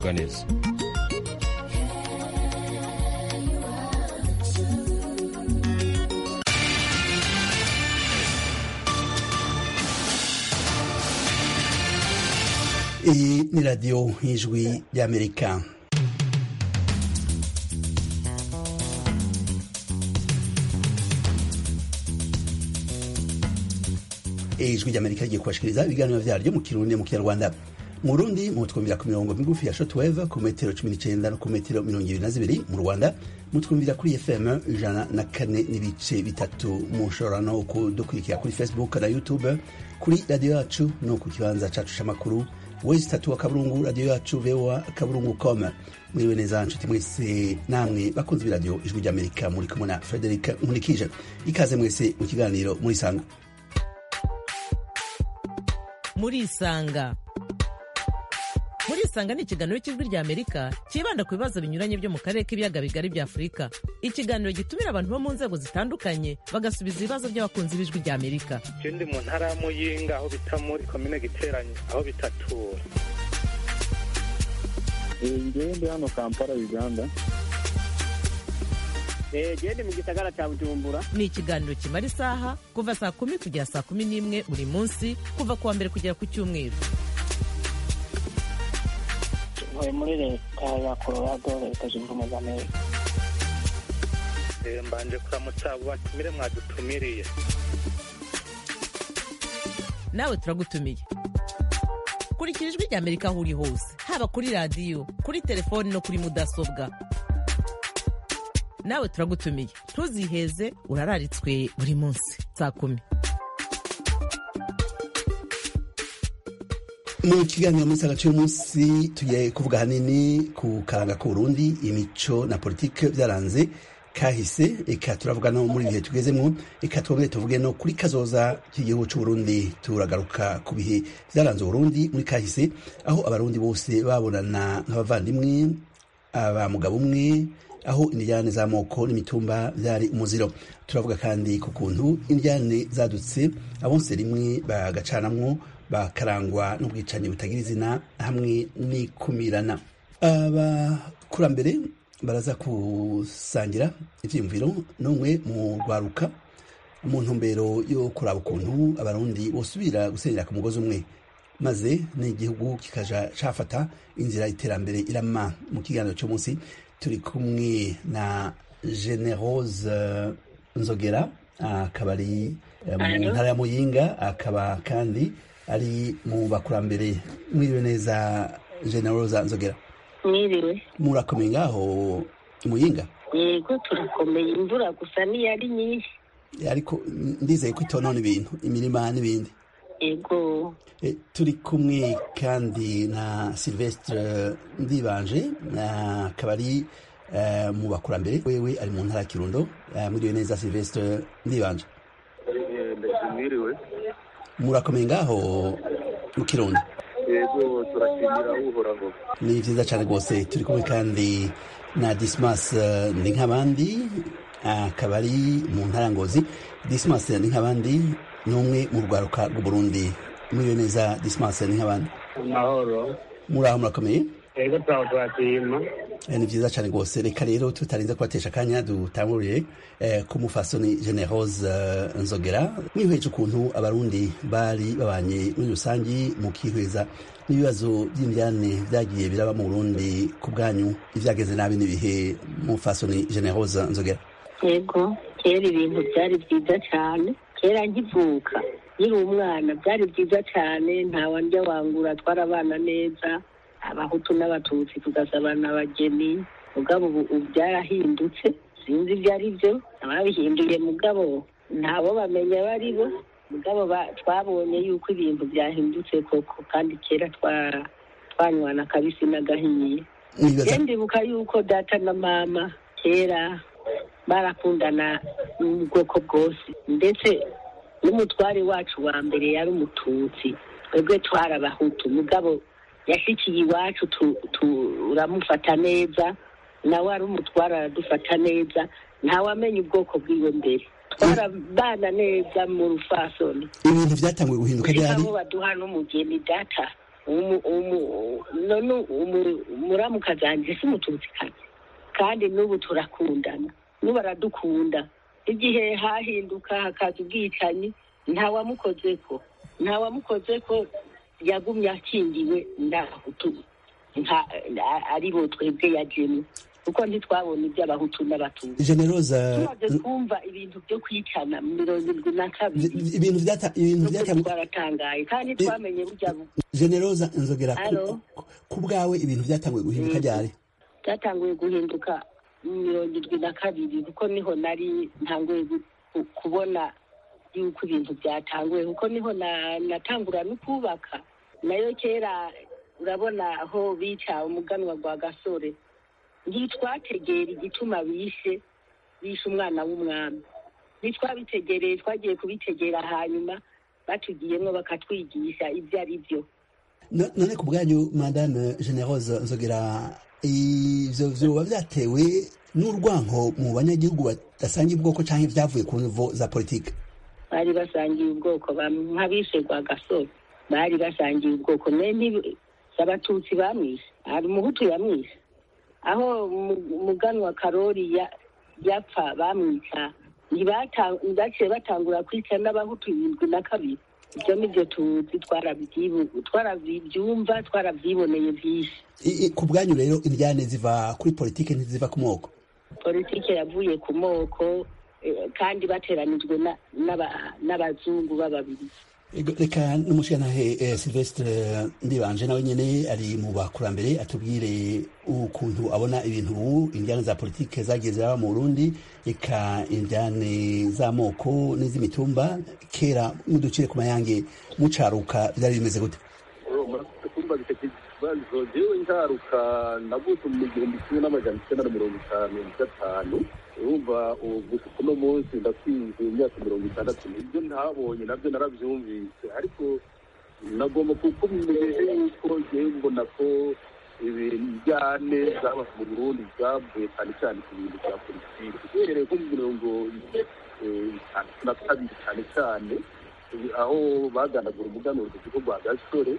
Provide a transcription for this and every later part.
neza iyi ni radiyo y'ijwi ry'amerika ijwi ry'amerika rigiye kubashikiriza ibiganiro vyaryo mu kirundi mu kinyarwanda mu Burundi mutwumvira ku mirongo migufi ya shortwave ku metero cumi n'icenda no ku metero mirongo ibiri na zibiri mu Rwanda mutwumvira kuri FM ijana na kane n'ibice bitatu mushobora no kudukurikira kuri Facebook na YouTube kuri radio yacu no ku kibanza cacu c'amakuru wezi tatu wa kaburungu radio yacu voa kaburungu com mwiriwe neza nshuti mwese namwe bakunze b'iradiyo ijwi ry'amerika muri kumwe na frederic nkurikije ikaze mwese mu kiganiro murisanga murisanga murisanga ni ikiganiro cy'ijwi ry'amerika cyibanda ku bibazo binyuranye byo mu karere k'ibiyaga bigari bya afurika ikiganiro gitumira abantu bo mu nzego zitandukanye bagasubiza ibibazo by'abakunzi b'ijwi ry'amerika je ndi mu ntara ya muyinga aho bita muri komine giteranye aho bitatura ngewe ndi hano kampala uganda gende mu gisagara cya bujumbura ni ikiganiro kimara isaha kuva saa kumi kugera saa kumi n'imwe buri munsi kuva ku wa mbere kugera ku cyumweru ntuye muri leta ya colorado leta zunze ubumwe za amerika Eh, mbanje kuramutsa abo batumire mwadutumiriye nawe turagutumiye kurikira ijwi ry'amerika aho uri hose haba kuri radiyo kuri telefoni no kuri mudasobwa nawe turagutumiye ntuziheze urararitswe buri munsi saa kumi mu kiganiro muri saga cy'umunsi tugiye kuvuga hanini ku karanga k'uburundi imico na politike byaranze kahise eka turavuga no muri ibihe tugezemo eka twongere tuvuge no kuri kazoza k'igihugu c'uburundi turagaruka ku bihe byaranze uburundi muri kahise aho abarundi bose babonana nk'abavandimwe aba mugabo umwe aho indyane z'amoko n'imitumba byari umuziro turavuga kandi ku kuntu indyane zadutse abonse rimwe bagacanamwo bakarangwa n'ubwicanyi butagira izina hamwe n'ikumirana abakurambere baraza gusangira ivyiyumviro n'umwe mu rwaruka mu ntumbero yo kuraba ukuntu abarundi bosubira gusenyera ku mugozi umwe maze n'igihugu kikaja cafata inzira y'iterambere irama mu kiganiro cy'umunsi turi kumwe na generose nzogera akaba ari eh, mu ntara ya muyinga akaba kandi ari mu bakurambere mwiriwe neza generose nzogera mwiriwe murakomeye ngaho muyinga yego turakomeye imvura gusa niyo ari nyinshi ariko ndizeye ko itonona ibintu imirima n'ibindi yego Eh, turi kumwe kandi na silvestre ndibanje na- akaba ari eh, mu bakurambere wewe ari mu ntara ya kirundo Eh, mwiriwe neza silvestre ndibanje mwiriwe murakomeye ngaho mu kirundo yego turashimira uhoraho ni vyiza cane rwose turi kumwe kandi na dismas eh, ni nk'abandi akaba ari mu ntara ya ngozi dismas ni nk'abandi ni umwe mu rwaruka rw'uburundi mwiriwe neza dismas ni nk'abandi amahoro muraho murakomeye yego turaho turashima Eh, ni vyiza cane rwose reka rero tutarinze kubatesha akanya dutangurire eh, ku mufasoni generose eh, nzogera mwihweje ukuntu abarundi bari babanye muri rusangi mu kihweza n'ibibazo vy'indyane vyagiye biraba mu burundi ku bwanyu ivyageze nabi n'ibihe mufasoni generose nzogera yego kera ibintu byari byiza cyane kera nkivuka nkiri umwana byari byiza cyane nta wandya wangura twarabana neza abahutu n'abatutsi tugasabana abageni mugabo ubu ubu byarahindutse sinzi ibyo ari byo ababihinduye mugabo ntabo bamenya abo ari bo mugabo ba- twabonye yuko ibintu byahindutse koko kandi kera twa- twanywana akabisi n'agahiye mwibaza Je ndibuka yuko data na mama kera barakundana mu bwoko bwose ndetse n'umutware wacu wa mbere yari umututsi twebwe twari abahutu mugabo yashikiye iwacu tu- turamufata neza nawe ari umutware aradufata neza ntawamenya ubwoko bwiwe mbere twarabana neza mu rufasoni ibintu vyatanguye guhinduka gushika ryari aho baduha n'umugeni data umu- umu- none umu- umuramukazi wanjye si umututsikazi kandi n'ubu turakundana n'ubu aradukunda igihe hahinduka hakaza ubwicanyi ntawamukozeko ntawamukozeko yagumye akingiwe n'abahutu nka- a- ari bo twebwe yajemo kuko ntitwabona iby'abahutu n'abatutsi generoza tumaze kumva ibintu byo kwicana mu mirongo irindwi na kabiri ibintu byata ibintu n'ukuri byata twaratangaye kandi twamenye burya bu- generoza nzogera ku- Alo? ku bwawe ibintu byatanguye guhinduka ryari byatanguye guhinduka mu mirongo irindwi na kabiri kuko niho nari ntanguye gu- ku- kubona yuko ibintu byatanguye kuko niho na- natangura no kubaka nayo kera urabona aho bica umuganwa gwa gasore ntitwategera igituma bishe bishe umwana w'umwami ntitwabitegereye twagiye kubitegera hanyuma batugiyemo bakatwigisha ibyo ari byo No- none ku bwanyu madame generose nzogera ivyo vyoba vyatewe n'urwanko mu banyagihugu badasangiye ubwoko canke vyavuye ku nivo za politike bari basangiye ubwoko bamwe nk'abishe gwa gasore bari basangiye ubwoko mwe abatutsi bamwishe hari umuhutu yamwishe aho Mu- umuganwa karori ya- yapfa bamwica ntibata- ntibaciye batangura kwica n'abahutu irindwi na kabiri ibyo nibyo tuzi twarabyibu- twarabyumva twarabyiboneye byinshi I- i- ku bwanyu rero indyane ziva kuri politike ntiziva ku moko politike yavuye ku moko eh, kandi bateranijwe na- n'aba- n'abazungu b'ababiri Ego, reka n'umushyiranahe eh, silvestre ndibanje nawe nyene ari mu bakurambere atubwire ukuntu abona ibintu ubu indyane za politike zagiye ziraba mu burundi eka indyane z'amoko n'iz'imitumba kera muducire ku mayange mucaruka byari bimeze gute murakoze kumva icyo kibazo jewe ntaruka navutse mu gihumbi kimwe n'amajana icyenda na mirongo itanu na gatanu urumva ubu gusa uno munsi ndakwize imyaka mirongo itandatu ibyo ntabonye nabyo narabyumvise ariko nagomba kukumenyesha yuko jewe mbona ko ibijyane zaba mu burundi zavuye cyane cyane ku bintu bya politiki uhereye nko mu mirongo eh, itatu na kabiri cyane cyane aho baganagura umuganuro ku kigo rwa gasore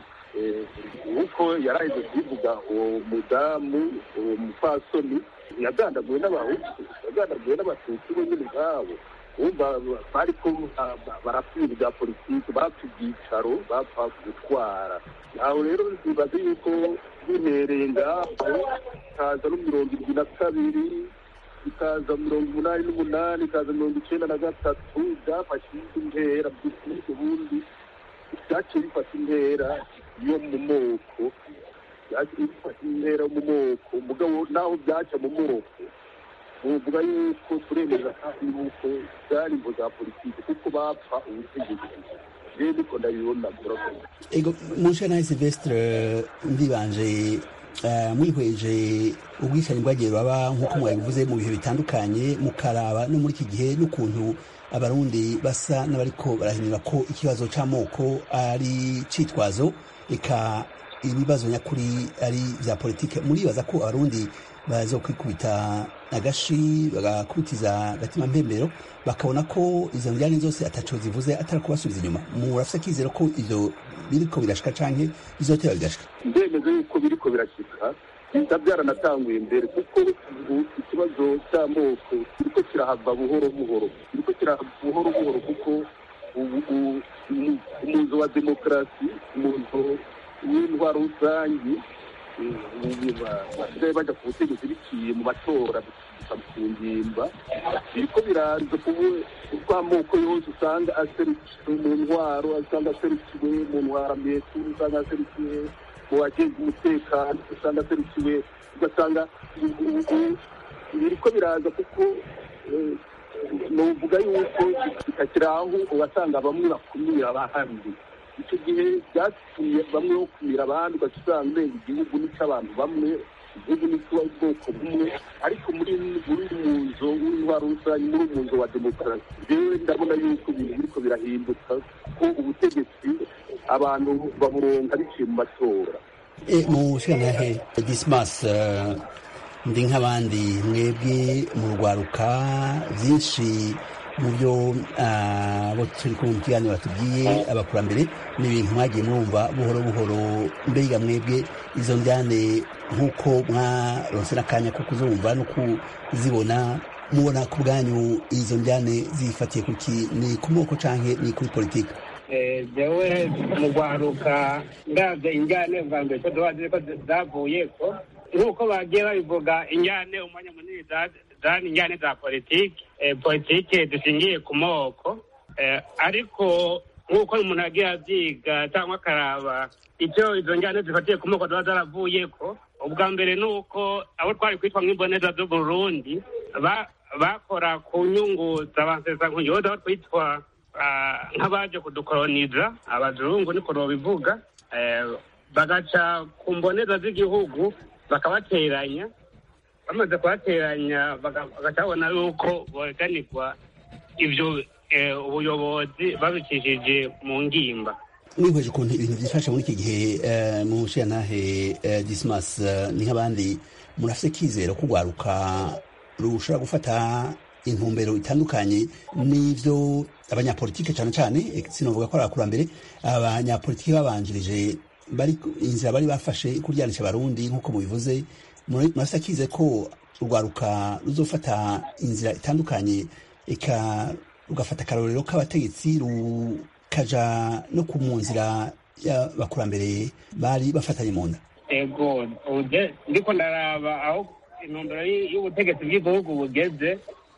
nk'uko yaraheze kubivuga uwo mudamu uwo mupfasoni yagandaguwe n'abahutu yagandaguwe n'abatutsi bo nyine ubwabo wumva bariko barapfira ibya politiki bapfa ibyicaro bapfa gutwara aho rero bibaze yuko bihereye ngaho kaza no mirongo irindwi na kabiri ikaza mirongo umunani n'umunani ikaza mirongo icyenda na gatatu byafashe indi ntera by'ukuri ubundi byaciye bifata intera yo mu moko byaciye bifata intera yo mu moko mugabo naho byaca mu moko uvuga yuko turemeza kandi yuko byari imvo za politiki kuko bapfa ubutegetsi rero niko ndabibona murakoze ego munshyiranahe silvestre ndibanje eh, mwihweje ubwicanyi bwagiye baba nk'uko mwabivuze mu bihe bitandukanye mukaraba no muri iki gihe n'ukuntu abarundi basa n'abariko barahinyura ko ikibazo c'amoko ari citwazo eka ibibazo nyakuri ari vya politike muribaza ko abarundi bazokwikubita agashi bagakubitiza agatima mpembero bakabona ko izo njyane zose ataco zivuze atari kubasubiza inyuma murafise akizero ko ivyo biriko birashika canke bizotera bigashika ndemeza yuko biriko birashyika biba byaranatanguye imbere kuko ubu ikibazo cy'amoko kiriko kirahava buhoro buhoro kiriko kirahava buhoro buhoro kuko ubu u- umu- umuzo wa demokarasi umuzo w'intwaro rusange basigaye bajya ku butegetsi biciye mu matora bikaba ku ngimba biriko biraza kubu uko amoko yose usanga aserukiwe mu ntwaro usanga aserukiwe mu ntwaramiheto usanga aserukiwe mu bageze umutekano usanga aserukiwe ugasanga ubu biriko biraza kuko eh, novuga yuko bitakiri aho ugasanga bamwe bakumira abahandi icyo gihe byatumye bamwe bakumira abandi ugaca usanga urenga igihugu n'icy'abantu bamwe igihugu n'icy'ubwoko bumwe ariko muri muri muzo w'intwaro rusange muri muzo wa demokarasi rero ndabona yuko ibintu biriko birahinduka ko ubutegetsi abantu baburonka biciye mu matora E, munshyiranahe dismas ndi nk'abandi mwebwe mu rwaruka byinshi mu byo abo turi kumwe mu kiganiro batubwiye abakurambere ni ibintu mwagiye mwumva buhoro buhoro mbega mwebwe izo njyane nk'uko mwaronse n'akanya ko kuzumva no kuzibona mubona ku bwanyu izo njyane zifatiye kuki ni ku moko canke ni kuri politiki jewe mu rwaruka ndabye injyane bwa mbere ko tuba ko zavuye ko nk'uko bagiye babivuga injyane umwanya munini zani injyane za politiki politiki dushingiye ku moko ariko nk'uko umuntu yagiye abyiga cyangwa akaraba icyo izo njyane zifatiye ku moko ziba zaravuye ko ubwa mbere ni uko abo twari kwitwa nk'imboneza z'uburundi bakora ku nyungu z'abansesa nkuyoza aho twitwa nk'abaje kudukoroniza abazungu niko babivuga bagaca ku mboneza z'igihugu bakabateranya bamaze kubateranya bagacabona yuko boganirwa ibyo ubuyobozi babicishije mu ngimba mwihweje ukuntu ibintu byifashe muri iki gihe mu nshingantahe dismas ni nk'abandi murafite kizero ko urwaruka rushobora gufata intumbero itandukanye n'ibyo abanyapolitike cyane cyane sinavuga ko ari abakurambere abanyapolitike babanjirije bari inzira bari bafashe kuryanisha abarundi nk'uko mubivuze murafite akize ko urwaruka ruzofata inzira itandukanye eka rugafata akarorero k'abategetsi rukaja no ku mu nzira y'abakurambere bari bafatanye mu nda ego ndiko ndaraba aho intumbero y'ubutegetsi bw'igihugu bugeze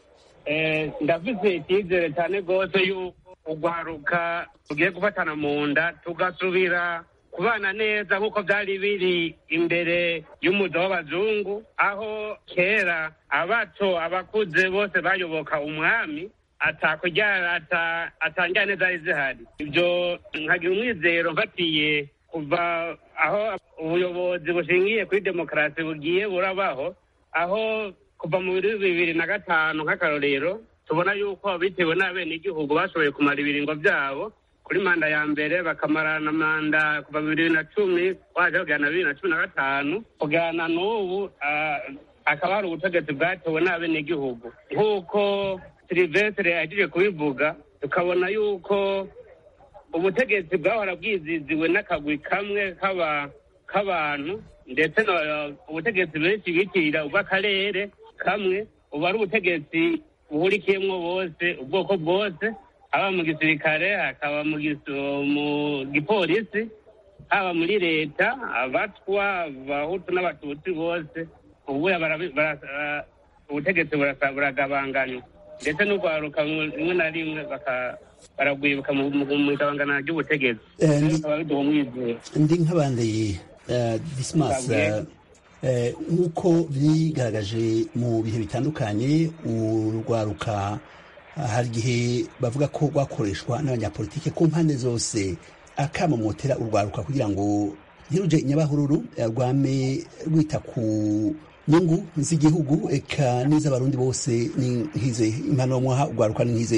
ndafise icyizere cyane rwose yuko urwaruka tugiye gufatana mu nda tugasubira kubana neza nk'uko byari biri imbere y'umuzo w'abazungu aho kera abato abakuze bose bayoboka umwami atakuryara atanjyane zari zihari ibyo nkagira umwizero mfatiye kuva aho ubuyobozi bushingiye kuri demokarasi bugiye burabaho aho kuva mu bibiri na gatanu nk'akarorero tubona yuko bitewe n'abenegihugu bashoboye kumara ibiringo byabo kuri manda ya mbere bakamarana manda kuva bibiri na cumi waje kugera na bibiri na cumi na gatanu kugana n'ubu akaba hari ubutegetsi bwatewe n'abenegihugu nk'uko silivesire yahejeje kubivuga tukabona yuko ubutegetsi bwahora bwiziziwe n'akagwi kamwe k'abantu ndetse ubutegetsi benshi bitirira ubw'akarere kamwe ubu ari ubutegetsi buhurikiyemo bose ubwoko bwose haba mu gisirikare hakaba mu gipolisi haba muri leta abatwa abahutu n'abatutsi bose ubu ubutegetsi buragabanganywa ndetse n'urwaruka rimwe na rimwe baragwibuka mu igabangana ry'ubutegetsi bikaba biduha umwizero ndi nk'abandi dismas nk'uko bigaragaje mu bihe bitandukanye urwaruka hari igihe bavuga ko rwakoreshwa n'abanyapolitike ku mpande zose akamamotera urwaruka kugira ngo ntiruje nyabahururu rwame rwita ku nyungu z'igihugu eka n'iz'abarundi bose ni nk'ize impanuro mwaha urwaruka ni nk'ize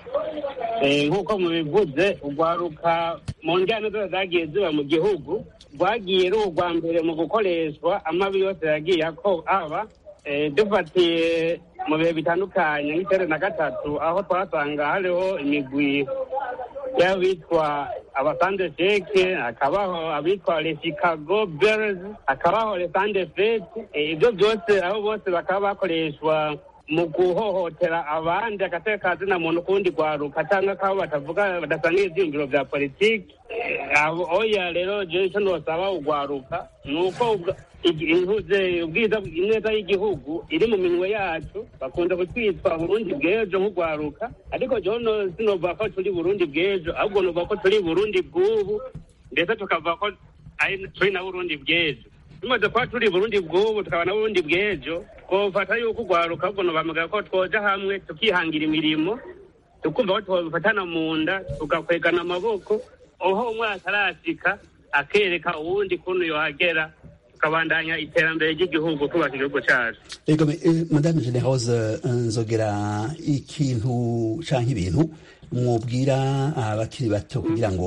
nk'uko mubivuze urwaruka mu njyana zose zagiye ziba mu gihugu rwagiye ari urwa mbere mu gukoreshwa amabi yose yagiye aba dufatiye mu bihe bitandukanye nk'icyenda na gatatu aho twasanga hariho imigwi y'abitwa abasande sheke hakabaho abitwa le chicago bears hakabaho le sande fete ibyo byose aho bose bakaba bakoreshwa mu guhohotera abandi agateka kazina muntu kundi rwaruka cyangwa kabo batavuga badasangiye ibyiyumviro bya politiki oya rero jewe icyo nosaba urwaruka ni uko intuze ubwiza ineza y'igihugu iri mu minwe yacu bakunda kutwitwa burundi bw'ejo nk'urwaruka ariko jewe sinovuga ko turi burundi bw'ejo ahubwo novuga ko turi burundi bw'ubu ndetse tukavuga ko turi na burundi bw'ejo tumaze kuba turi burundi bw'ubu tukaba na burundi bw'ejo twofata yuko urwaruka ahubwo nobamugaye ko twoja hamwe tukihangira imirimo tukumva ko twobifatana mu nda tugakwegana amaboko aho umwe atarashika akereka uwundi kuntu yohagera tukabandanya iterambere ry'igihugu kubaka igihugu cyacu ego madame generose nzogera ikintu canke ibintu mwubwira abakiri bato kugira ngo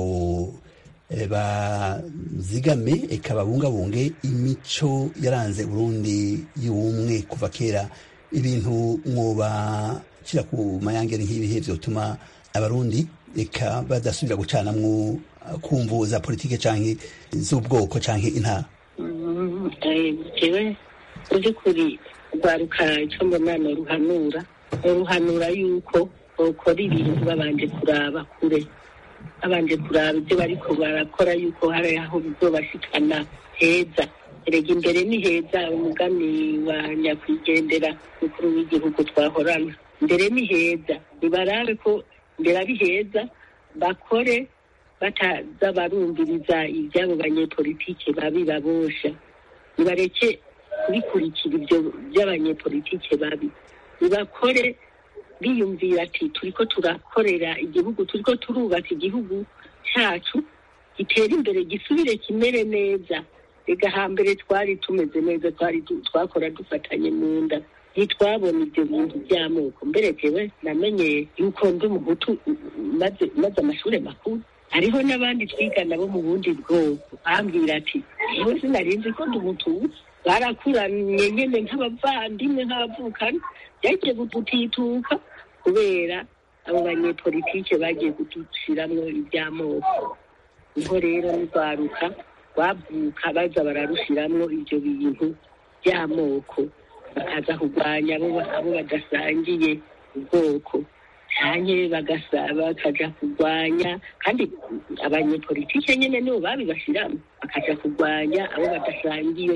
bazigame eka babungabunge imico yaranze Burundi y'ubumwe kuva kera ibintu mwoba gushira ku mayangere nk'ibihe vyotuma abarundi eka badasubira gucanamwo kumvu za politike canke z'ubwoko canke intara jewe mu by'ukuri rwaruka icyo mbona ni uruhanura uruhanura yuko bakora ibintu babanje kuraba kure babanje kuraba ibyo bariko barakora yuko hari aho bizobashikana heza erega imbere ni heza umugani wa nyakwigendera mukuru w'igihugu twahorana mbere ni heza nibarabe ko mbere ari heza bakore bataza barumviriza iby'abo banyepolitike babi babosha nibareke kubikurikira ibyo by'abanyepolitike babi nibakore biyumvira ati turiko turakorera igihugu turiko turubaka igihugu cyacu gitera imbere gisubire kimere neza rega hambere twari tumeze neza twari twakora dufatanye mu nda ntitwabona ibyo bintu by'amoko mbere jewe namenye yuko ndi umuhutu maze maze amashuri makuru hariho n'abandi twigana bo mu bundi bwoko bambwira ati yewe sinarinzi ko ndi umututsi barakuranye nyene nk'abavandimwe nk'abavukana byagiye gutituka kubera abo banyepolitike bagiye kudushiramwo iby'amoko niho rero nurwaruka bavuka baza bararushiramwo ivyo bintu by'amoko bakaza kurwanya abo badasangiye ubwoko canke bakaja kurwanya kandi abanyepolitike nyene nibo babibashiramo bakaja kurwanya abo badasangiye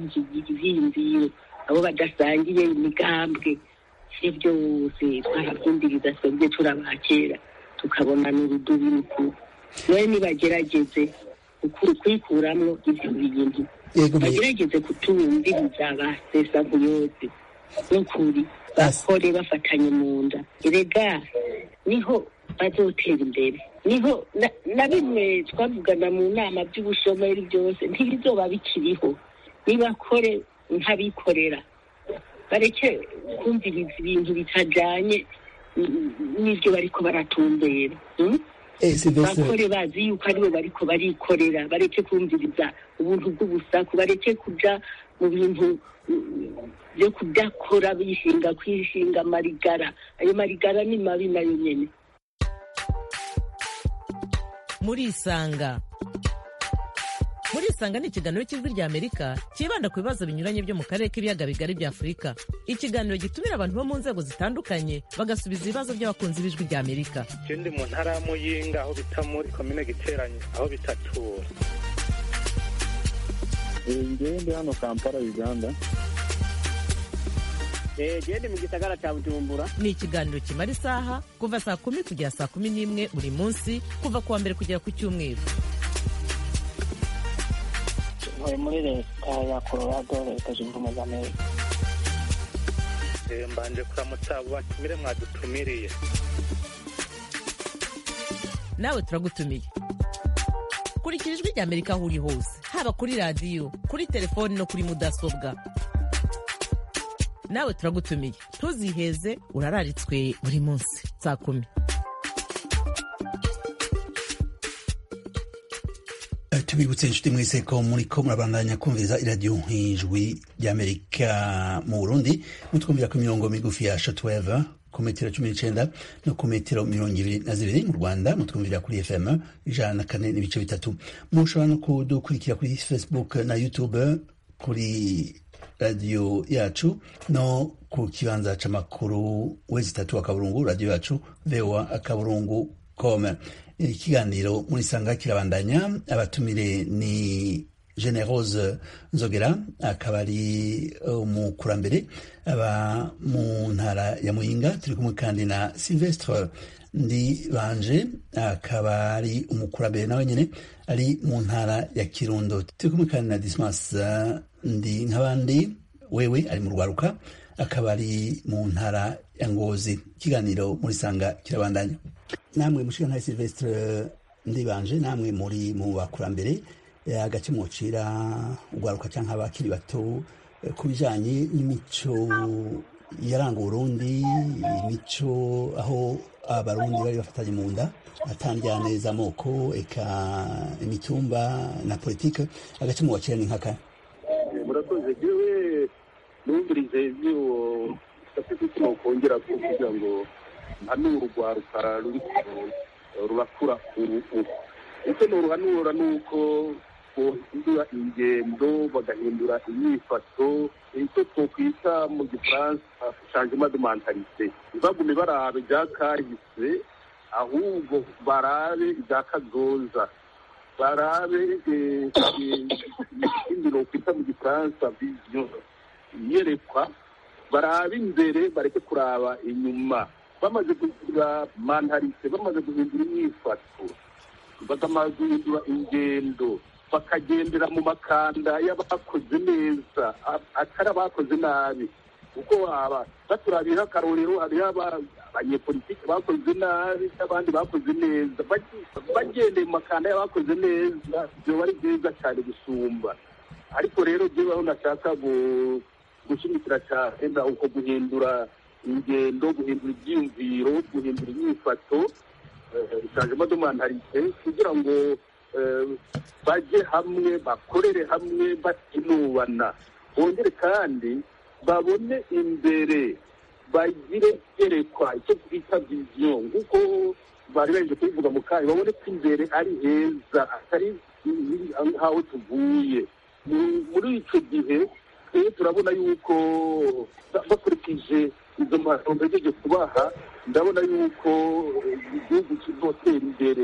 ivyiyumviro abo badasangiye imigambwe ivyo byose twaravyumviriza twebwe turabakera tukabona n'urudubi rukuru nawe nibagerageze kwikuramwo ivyo bintu bagerageze kutumviriza basesa nkuyose n'ukuri bakore bafatanye mu nda erega niho bazotera imbere niho na bimwe twavugana mu nama by'ubushomeri byose ntibizoba bikiriho nibakore nk'abikorera bareke kumviriza ibintu bitajanye n'ibyo bariko baratumbera bakore bazi yuko aribo bariko barikorera bareke kumviriza ubuntu bw'ubusaku bareke kuja mu bintu byo kudakora bishinga kwishinga marigara ayo marigara ni mabi nayo nyene murisanga murisanga ni ikiganiro cy'ijwi rya amerika cyibanda ku bibazo binyuranye byo mu karere k'ibiyaga bigari bya afurika ikiganiro gitumira abantu bo mu nzego zitandukanye bagasubiza ibibazo by'abakunzi b'ijwi rya amerika je ndi mu ntara ya muyinga aho bita muri komine giteranye aho bita tura ngewe ndi hano kampala uganda gende mu gisagara cya bujumbura ni ikiganiro kimara isaha kuva saa kumi kugera saa kumi n'imwe buri munsi kuva ku wa mbere kugera ku cyumweru ntuye muri leta ya colorado leta zunze ubumwe za amerika mbanje kuramutsa abo batumire mwadutumiriye nawe turagutumiye kurikira ijwi rya amerika aho uri hose haba kuri radiyo kuri telefoni no kuri mudasobwa nawe turagutumiye ntuziheze urararitswe buri munsi saa kumi tubibutse inshuti mwese ko muri ko murabandanya kumviriza iradiyo nk'ijwi ry'amerika mu burundi mutwumvira ku mirongo migufi ya shotweve ku metero cumi n'icenda no ku metero mirongo ibiri na zibiri mu rwanda mutwumvira kuri fm ijana na kane n'ibice bitatu mushobora no kudukurikira kuri facebook na youtube kuri radiyo yacu no ku kibanza c'amakuru wezi itatu akaburungu radiyo yacu voa akaburungu com ikiganiro muri sanga kirabandanya abatumire ni generose nzogera akaba ari umukurambere aba mu ntara ya muyinga turi kumwe kandi na silvestre ndi banje akaba ari umukurambere nawe nyine ari mu ntara ya kirundo turi kumwe kandi na dismas ndi nk'abandi wewe ari mu rwaruka akaba ari mu ntara ya ngozi ikiganiro muri sanga kirabandanya namwe mushiga ntaye silvestre ndibanje namwe muri mu bakurambere agace mwocira urwaruka cyangwa abakiri bato ku bijanye n'imico yaranga uburundi imico aho abarundi bari bafatanye mu nda atandyane z'amoko eka imitumba na politike agace mwocira ni nkaka murakoze jewe numvirize ivy'uwo gafite icyo nokongera ko kugira ngo mpanure urwaruka ruri rurakura ubu icyo noruhanura ni uko bohindura ingendo bagahindura inyifato icyo twokwita mu gifaransa changement de mentalité ntibagume barabe ibya kahise ahubwo barabe ibya kazoza barabe ikindi nokwita mu gifaransa vision iyerekwa barabe imbere bareke kuraba inyuma bamaze guhindura mantarite bamaze guhindura imyifato bakamaze guhindura ingendo bakagendera mu makanda y'abakoze neza atari abakoze nabi kuko aba baturabira akarorero hariho abanyepolitiki bakoze nabi n'abandi bakoze neza bagendeye mu makanda y'abakoze neza byoba ari byiza cyane gusumba ariko rero byibaho nashaka gushyigikira cyane uko guhindura ingendo guhindura ibyiyumviro guhindura imyifato changement de mentalité kugira ngo bajye hamwe bakorere hamwe batinubana bongere kandi babone imbere bagire byerekwa icyo twita viziyo nk'uko bari baje kubivuga mu kanya babone ko imbere ari heza atari nk'aho tuvuye muri icyo gihe rero turabona yuko bakurikije izo mpapuro mbejeje kubaha ndabona yuko igihugu kizotera imbere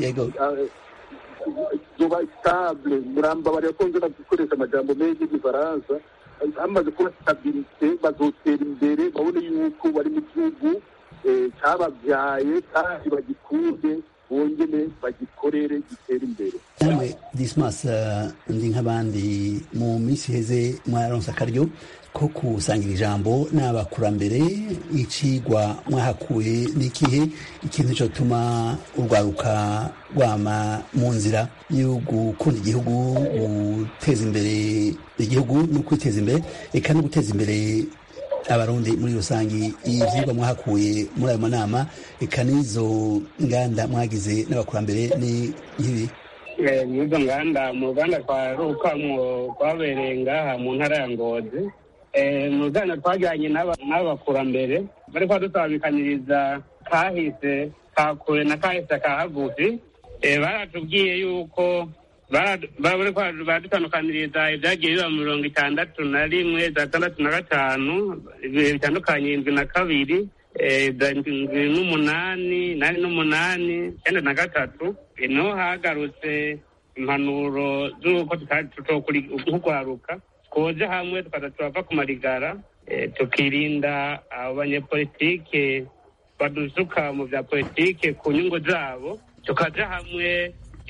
zoba sitable murambabarira ko nzira gukoresha amajambo menshi y'igifaransa hamaze kuba stabilite bazotera imbere babone yuko bari mu gihugu cyababyaye kandi bagikunde bongere bagikorere gitere imbere namwe dismas ndi nk'abandi mu minsi iheze mwaronse akaryo ko kusangira ijambo n'abakurambere icigwa mwahakuye n'ikihe ikintu cyotuma urwaruka rwama mu nzira yo gukunda igihugu guteza imbere igihugu no kwiteza imbere eka no guteza imbere abarundi muri rusange ivyigwa mwahakuye muri ayo manama eka n'izo nganda mwagize n'abakurambere ni nk'ibi n'izo nganda mu ruganda twarukamwo rwabereye ngaha mu ntara ya ngozi mu ruganda twajyanye n'abakurambere bari kwadusabikanyiriza kahise ka kure na kahise ka hagufi baratubwiye yuko bari badutandukaniriza ibyagiye biba mu mirongo itandatu na rimwe za tandatu na gatanu ibihe bitandukanye indwi na kabiri indwi n'umunani nani n'umunani icyenda na gatatu niho hagarutse impanuro z'uko nk'urwaruka twoje hamwe tukaza turava ku marigara tukirinda abo banyepolitike badusuka mu bya politike ku nyungu zabo tukaja hamwe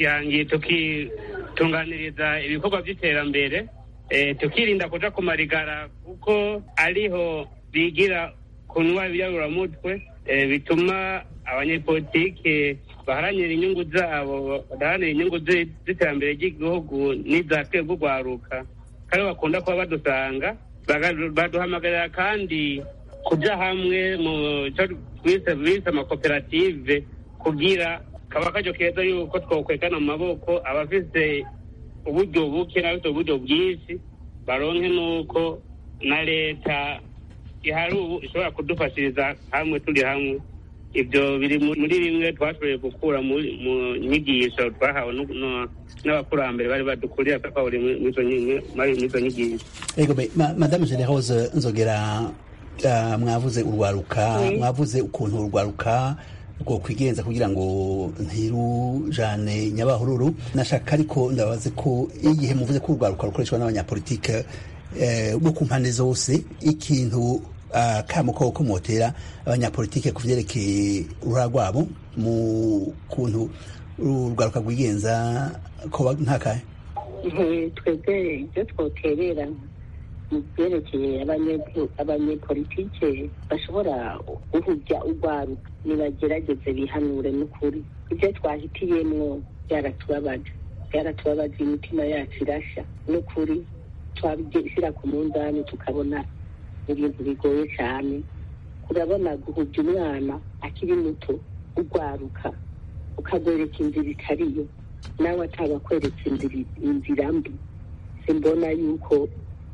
tukitunganiriza ibikorwa by'iterambere tukirinda kuja ku marigara kuko ariho bigira kunywa ibiyaburamutwe bituma abanyepolitike baharanira inyungu zabo badaharanira inyungu z'iterambere ry'igihugu n'iza twebwe urwaruka kandi bakunda kuba badusanga baduhamagarira kandi kuja hamwe mu cyo twise bise amakoperative kugira kaba karyo keza yuko twokwekana mu maboko abafise uburyo buke n'abafite uburyo bwinshi baronke n'uko na leta ihari ubu ishobora kudufashiriza hamwe turi hamwe ibyo biri muri bimwe twashoboye gukura mu nyigisho twahawe n'abakurambere bari badukurira twahuriye muri izo nyigisho madame generose nzogera mwavuze urwaruka mwavuze ukuntu urwaruka rwo kwigenza kugira ngo ntirujane nyabahururu nashaka ariko ndabaze ko igihe muvuze ko urwaruka rukoreshwa n'abanyapolitike bo ku mpande zose ikintu kamo ko komotera abanyapolitike ku vyerekeye uruhara rwabo mu kuntu urwaruka rwigenza ko nkakahe twebwe ibyo twoterera mu byerekeye abanyepolitike bashobora guhubya urwaruka nibagerageze bihanure n'ukuri ibyo twahitiyemwo byaratubabaje byaratubabaje imitima yacu irasha n'ukuri twabishyira ku munzani tukabona ibintu bigoye cyane urabona guhubya umwana akiri muto urwaruka ukagwereka inzira itariyo nawe ataba akweretse inzira mbi simbona yuko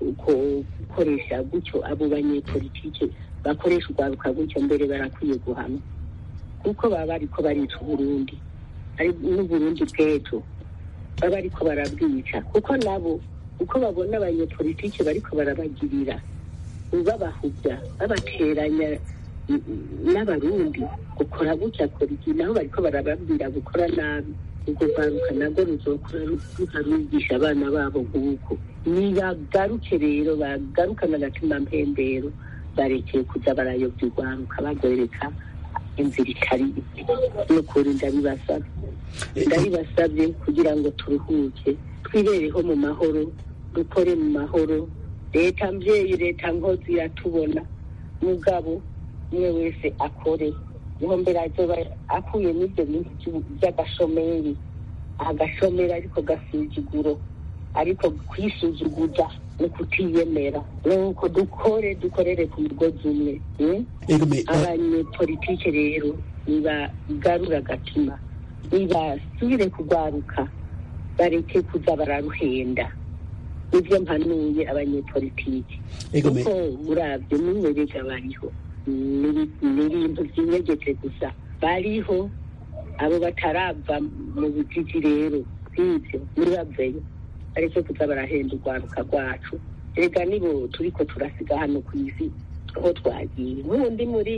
gukoresha gutyo abo banyepolitike bakoresha urwaruka gutyo mbere barakwiye guhana kuko baba bariko barica uburundi n'uburundi bw'ejo baba bariko barabwica kuko nabo uko babona abanyepolitike bariko barabagirira babahubya babateranya n'abarundi gukora gutya kora iki naho bariko barababwira gukora nabi ubwo rwaruka nabwo ruzokora rukarugisha abana babo nguko nibagaruke rero bagarukana agatima mpembero barekeye kuza barayobya urwaruka bagwereka inzira itari n'ukuri ndabibasabye ndabibasabye kugira ngo turuhuke twibereho mu mahoro dukore mu mahoro leta mbyeyi leta nkozi iratubona mugabo umwe wese akore niho mbere azoba akuye n'ibyo bintu by'agashomeri agashomeri ariko gasuzuguro ariko kwisuzuguza no kutiyemera nuko dukore dukorere ku mugozi umwe abanyepolitike rero nibagarura agatima nibasubire kugwaruka bareke kuza bararuhenda nibyo mpanuye abanyepolitike kuko murabyo n'umwerega bariho ni ibintu byinyegeje gusa bariho abo batarava mu bujiji rero bw'ibyo nibaveyo ariko kuza barahenda urwaruka rwacu rega nibo turiko turasiga hano ku isi aho twagiye n'ubundi muri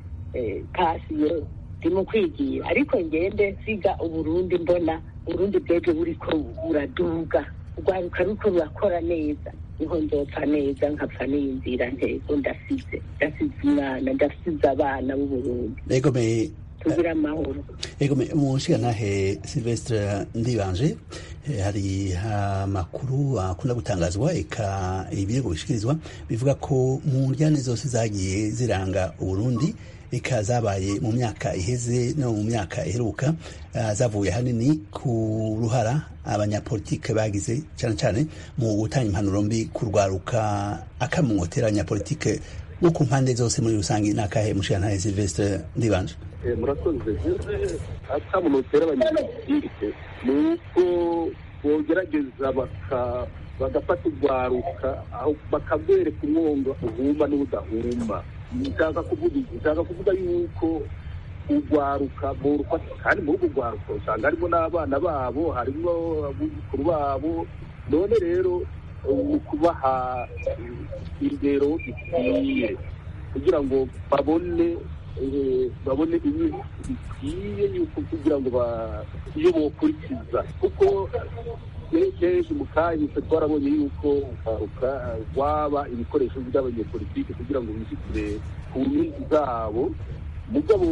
pasiyo ndimo kwigira ariko ngende nsiga uburundi mbona uburundi bwebwe buriko buraduga urwaruka ruko rurakora neza niho nzopfa neza nkapfa n'iyinzira ntego ndasize ndasize umwana ndasize abana b'uburundi tugira amahoro ego umushigantahe silvestre ndibanje hari amakuru akunda gutangazwa eka ibirego bishikirizwa bivuga ko mu njyane zose zagiye ziranga uburundi eka zabaye mu myaka iheze no mu myaka iheruka zavuye hanini ku ruhara abanyapolitike bagize cyane cyane mu gutanga impanuro mbi kurwaruka akamumotera abanyapolitike bo ku mpande zose muri rusange ni akahe mushigantahe silvestre ndibanje murakoze akamunotera abanyapolitike ni uko bogerageza bagafata urwaruka bakagwereka umwonga uhumba n'udahumba nshaka kuvuga yuko urwaruka borufata kandi muri urwo rwaruka usanga harimo n'abana babo harimo abuzukuru babo none rero ni ukubaha indero ikwiye kugira ngo babone babone ibintu bikwiye yuko kugira ngo iyo bokurikiza kuko kenshi mu kahise twarabonye yuko ukaruka rwaba ibikoresho by'abanyepolitike kugira ngo bishyikire ku nyungu zabo mugabo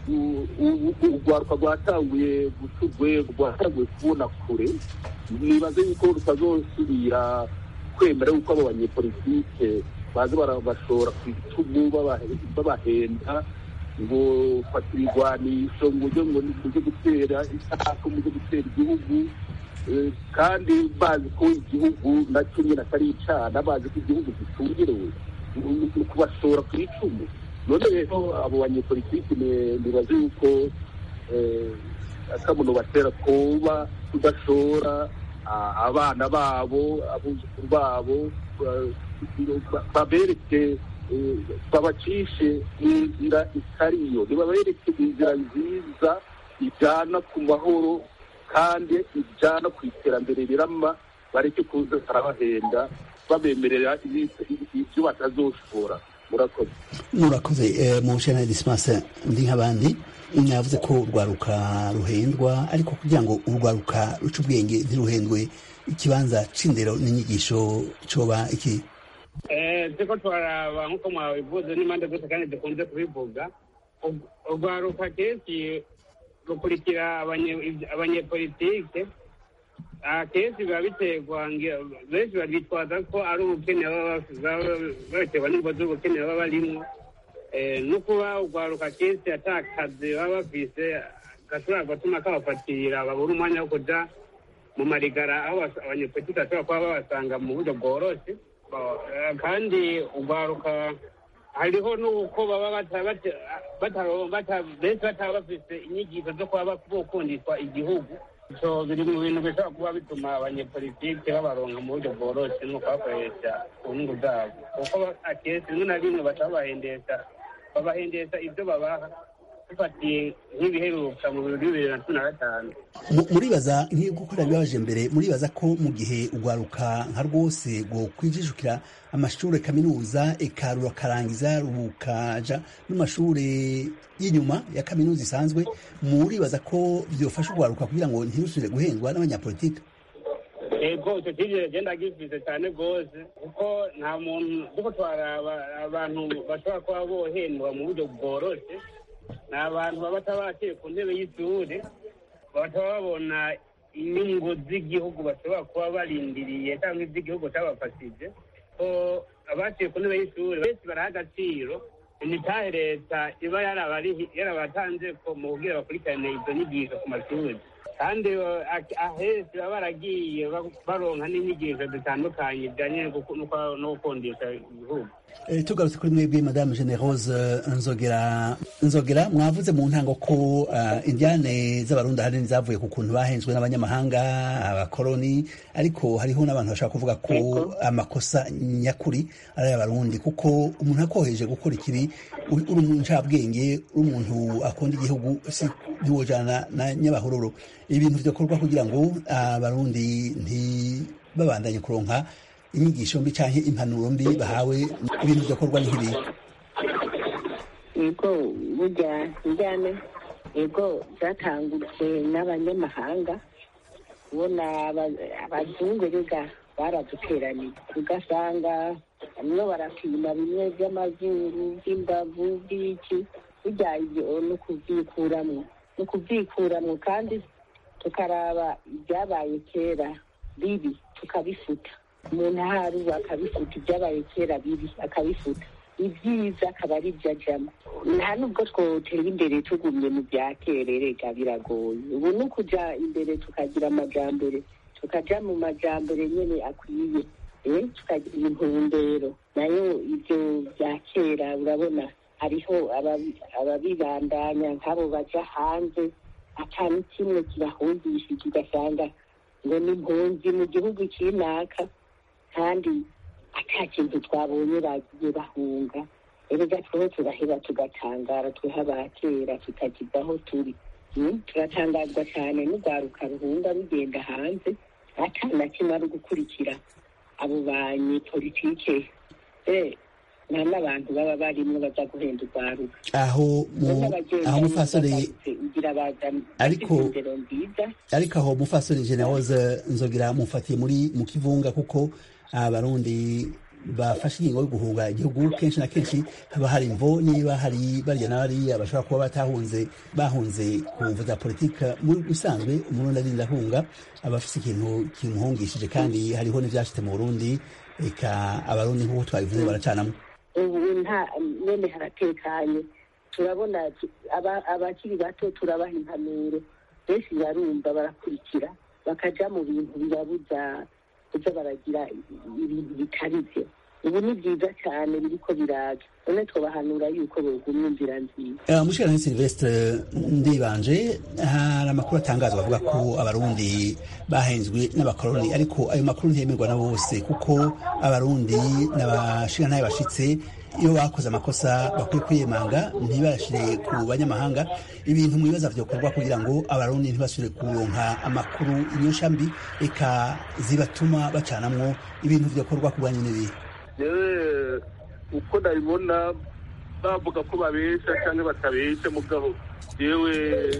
urwaruka rwatanguye guca urwego rwatanguye kubona kure nibaze yuko rutazosubira kwemera yuko abo banyepolitike baza barabashora ku bitugu babahenda ngo fata ibigwanisho ngo ujye ngo ujye gutera isaku mujye gutera igihugu kandi bazi ko igihugu nacyo nyine atari icana bazi ko igihugu gitungerewe ni ukubashora ku icumu none rero abo banyepolitiki nibaze yuko akamuno batera kuba tudashora abana babo abuzukuru babo babereke babacishe inzira itariyo ntibabereke inzira nziza ijyana ku mahoro kandi ijyana ku iterambere rirama bareke kuza barabahenda babemerera ibyo batazoshobora murakoze murakoze mu nshingano disimase ndi nk'abandi mwavuze ko urwaruka ruhendwa ariko kugira ngo urwaruka ruce ubwenge ntiruhendwe ikibanza c'indero n'inyigisho coba iki turiko turaraba nk'uko mwabivuze n'impande zose kandi dukunze kubivuga urwaruka kenshi rukurikira abanyepolitike akenshi biba biterwa benshi babitwaza ko ari ubukene baterwa n'ingo z'ubukene baba barimwo no kuba urwaruka kenshi atakazi baba bafise gashobora gutuma kabafatirira babura umwanya wo kuja mu marigara aho abanyepolitike bashobora kuba babasanga mu buryo bworoshe kandi urwaruka hariho n'uko baba benshi bataba bafise inyigisho zo kuba bokundishwa igihugu so biri mu bintu bishobora kuba bituma abanyepolitike babaronka mu buryo bworoshye no kubakoresha ku nyungu zabo kuko akenshi rimwe na rimwe baca babahendesha babahendesha ibyo babaha dufatiye nk'ibiheruka mu bihumbi bibiri na cumi na gatanu muribaza nk'iyo gukora bibabaje mbere muribaza ko mu gihe urwaruka nka rwose rwo kwijijukira amashuri kaminuza eka rurakarangiza rukaja n'amashuri y'inyuma ya kaminuza isanzwe muribaza ko byofasha urwaruka kugira ngo ntirusubire guhendwa n'abanyapolitike ego icyo cyizere genda gifise cyane rwose kuko nta muntu kuko twaraba abantu bashobora kuba bohendwa mu buryo bworoshye ni abantu baba batabaciye ku ntebe y'ishuri bataba babona inyungu z'igihugu bashobora kuba barindiriye cyangwa iby'igihugu cyabafashije ko abaciye ku ntebe y'ishuri benshi baraha agaciro imitahe leta iba yarabatanze ko mu kubwira bakurikirane izo nyigisho ku mashuri kandi ahenshi baba baragiye baronka n'inyigisho zitandukanye bijyanye no gukundisha igihugu tugarutse kuri mwebwe madame generose nzogera nzogera mwavuze mu ntango ko indyane z'abarundi ahanini zavuye ku kuntu bahenzwe n'abanyamahanga abakoroni ariko hariho n'abantu bashaka kuvuga ko amakosa nyakuri ari ay'abarundi kuko umuntu akoheje gukora ikibi uri umuncabwenge uri umuntu akunda igihugu si ntiwojana na nyabahururu ibintu byakorwa kugira ngo abarundi ntibabandanye kuronka inyigisho mbi cyangwa impanuro mbi bahawe ibintu byakorwa nk'ibi yego burya njyane yego zatangutse n'abanyamahanga ubona abazungu rega baraduteraniye ugasanga bamwe barapima bimwe by'amazuru by'imbavu by'iki burya ibyo ni ukubyikuramwo ni ukubyikuramwo kandi tukaraba ibyabaye kera bibi tukabifuta umuntu ahari ubu akabifuta ibyabaye kera bibi akabifuta ibyiza akaba ari byo ajyamo nta nubwo twotera imbere tugumye mu bya kera rega biragoye ubu ni ukujya imbere tukagira amajyambere tukajya mu majyambere nyine akwiye tukagira intumbero nayo ibyo bya kera urabona hariho ababibandanya nk'abo bajya hanze atanu kimwe kibahungishije ugasanga ngo ni impunzi mu gihugu cy'inaka kandi ata kintu twabonye bagiye bahunga erega tweho turaheba tugatangara tweho abakera tutagize aho turi turatangazwa cyane n'urwaruka ruhunga rugenda hanze ata na kimwe ari gukurikira abo banyepolitike nta n'abantu baba barimo baza guhenda urwaruka aho aho mufasore ariko ariko aho mufasore generose nzogira mufatiye muri mu kivunga kuko abarundi bafashe ingingo yo guhunga igihugu kenshi na kenshi haba hari imvo niba hari barya na bariya bashobora kuba batahunze bahunze ku mvu za politika muri bisanzwe umurundi arinda ahunga aba afise ikintu kimuhungishije kandi hariho n'ivyashitse mu burundi eka abarundi nk'uko twabivuze baracanamo ubu nta nyene haratekanye turabona abakiri bato turabaha impanuro benshi barumva barakurikira bakaja mu bintu bibabuza kuza baragira ibintu bitari byo ubu ni byiza cyane biriko biraza none twabahanura yuko bogumya inzira nziza mushikirano silvestre ndibanje hari amakuru atangazwa avuga ko abarundi bahenzwe n'abakoroni ariko ayo makuru ntiyemerwa na bose kuko abarundi n'abashirantahe bashitse iyo bakoze amakosa bakwiye kwiyemanga ntibashire ku banyamahanga ibintu mu bibazo vyokorwa kugira ngo abarundi ntibasubire kuronka amakuru inyosha mbi eka zibatuma bacanamwo ibintu vyokorwa ku bwanyu n'ibihe yewe uko ndabibona bavuga ko babesha cyangwa batabesha mugabo yewe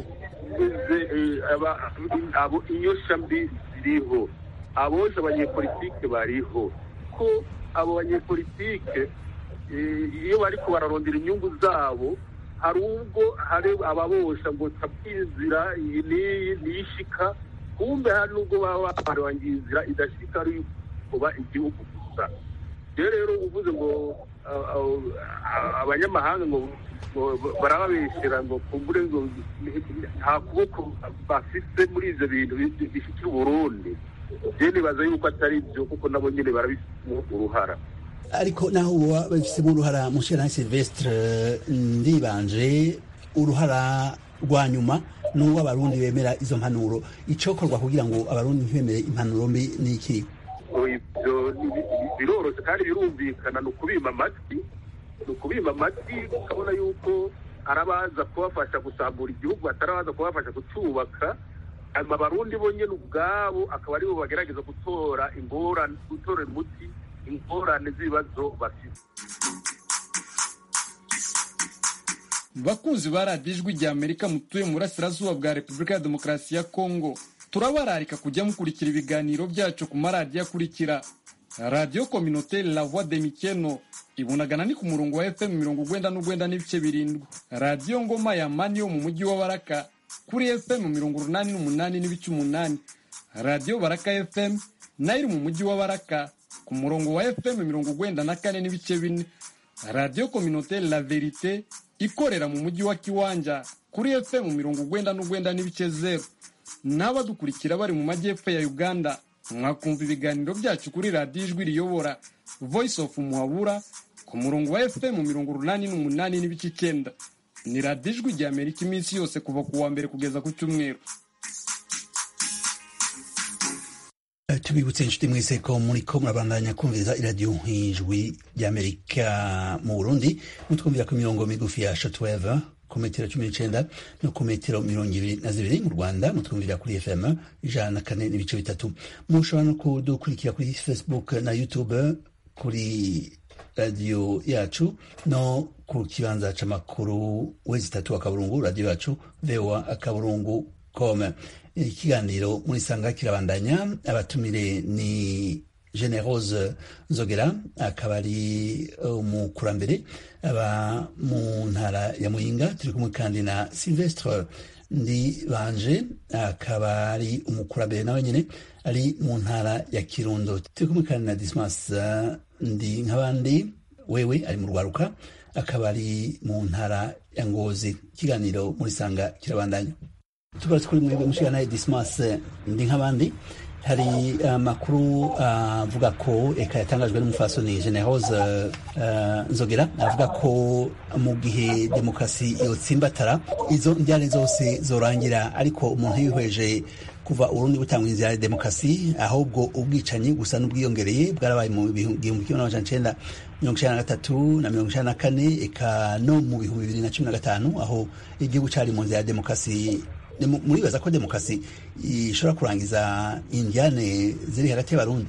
abo inyosha mbi ziriho abosha abanyepolitike bariho ko abo banyepolitike iyo bariko bararondera inyungu zabo hari ubwo hari ababosha ngo tabwinzira iyi n'iyi niyishika kumbe hari n'ubwo baba barangiye inzira idashika ari kuba igihugu gusa rero rero uvuze ngo abanyamahanga ngo barababeshyira ngo kumbure ngo nta kuboko bafise muri ivyo bintu bishikira uburundi je nibaza yuko atari byo kuko nabo nyene barabifitemo uruhara ariko naho uba babifisemo uruhara mushera silvestre ndibanje uruhara rwa nyuma n'uwo abarundi bemera izo mpanuro icokorwa kugira ngo abarundi ntibemere impanuro mbi ni iki ibyo biroroshye kandi birumvikana ni ukubima amatwi ni ukubima amatwi ukabona yuko arabaza kubafasha gusambura igihugu atarabaza kubafasha kucyubaka hanyuma abarundi bo nyine ubwabo akaba aribo bagerageza gutora ingorane gutora umuti ingorane z'ibibazo bafite bakunzi ba radiyo ijwi rya amerika mutuye mu burasirazuba bwa repubulika ya demokarasi ya kongo turabararika kujya mukurikira ibiganiro byacu ku maradiyo akurikira radiyo kominoteri la voix de mikeno ibunagana ni ku murongo wa fm mirongo ugwenda n'ugwenda n'ibice birindwi radiyo ngoma ya mani yo mu mujyi wa baraka kuri fm mirongo urunani n'umunani n'ibice umunani radiyo baraka fm nayo iri mu mujyi wa baraka ku murongo wa fm mirongo ugwenda na kane n'ibice bine radiyo kominoteri la verite ikorera mu mujyi wa kiwanja kuri fm mirongo ugwenda n'ugwenda n'ibice zeru n'abadukurikira bari mu majyepfo ya uganda mwakumva ibiganiro byacu kuri radiyo ijwi riyobora voice of muhabura ku murongo wa fm mirongo urunani n'umunani n'ibice icyenda ni radiyo ijwi rya amerika iminsi yose kuva ku wa mbere kugeza ku cyumweru tubibutse inshuti mwese ko muri ko murabandanya kumviriza iradiyo ijwi ry'amerika mu burundi mutwumvira ku mirongo migufi ya shotweve ku metero cumi n'icenda no ku metero mirongo ibiri na zibiri mu rwanda mutwumvira kuri fm ijana na kane n'ibice bitatu mushobora no kudukurikira kuri facebook na youtube kuri radiyo yacu no ku kibanza c'amakuru wezi itatu akaburungu radiyo yacu voa akaburungu com ikiganiro muri sanga kirabandanya abatumire ni generose nzogera akaba ari umukurambere aba mu ntara ya muyinga turi kumwe kandi na silvestre ndi banje akaba ari umukurambere nawe nyine ari mu ntara ya kirundo turi kumwe kandi na dismas ndi nk'abandi wewe ari mu rwaruka akaba ari mu ntara ya ngozi ikiganiro muri sanga kirabandanya tugarutse kuri mwebwe mushikana dismas ndi nk'abandi hari amakuru avuga ko eka yatangajwe n'umufasoni generose nzogera avuga ko mu gihe demokarasi yotsimbatara izo njyane zose zorangira ariko umuntu yihweje kuva urundi butanga inzira ya demokarasi ahubwo ubwicanyi gusa n'ubwiyongereye bwarabaye mu gihumbi kimwe n'amajana icenda mirongo icenda na gatatu na mirongo icenda na kane eka no mu bihumbi bibiri na cumi na gatanu aho igihugu cari mu nzira ya demokarasi muribaza ko demokarasi ishobora kurangiza indiane ziri hagati y'abarundi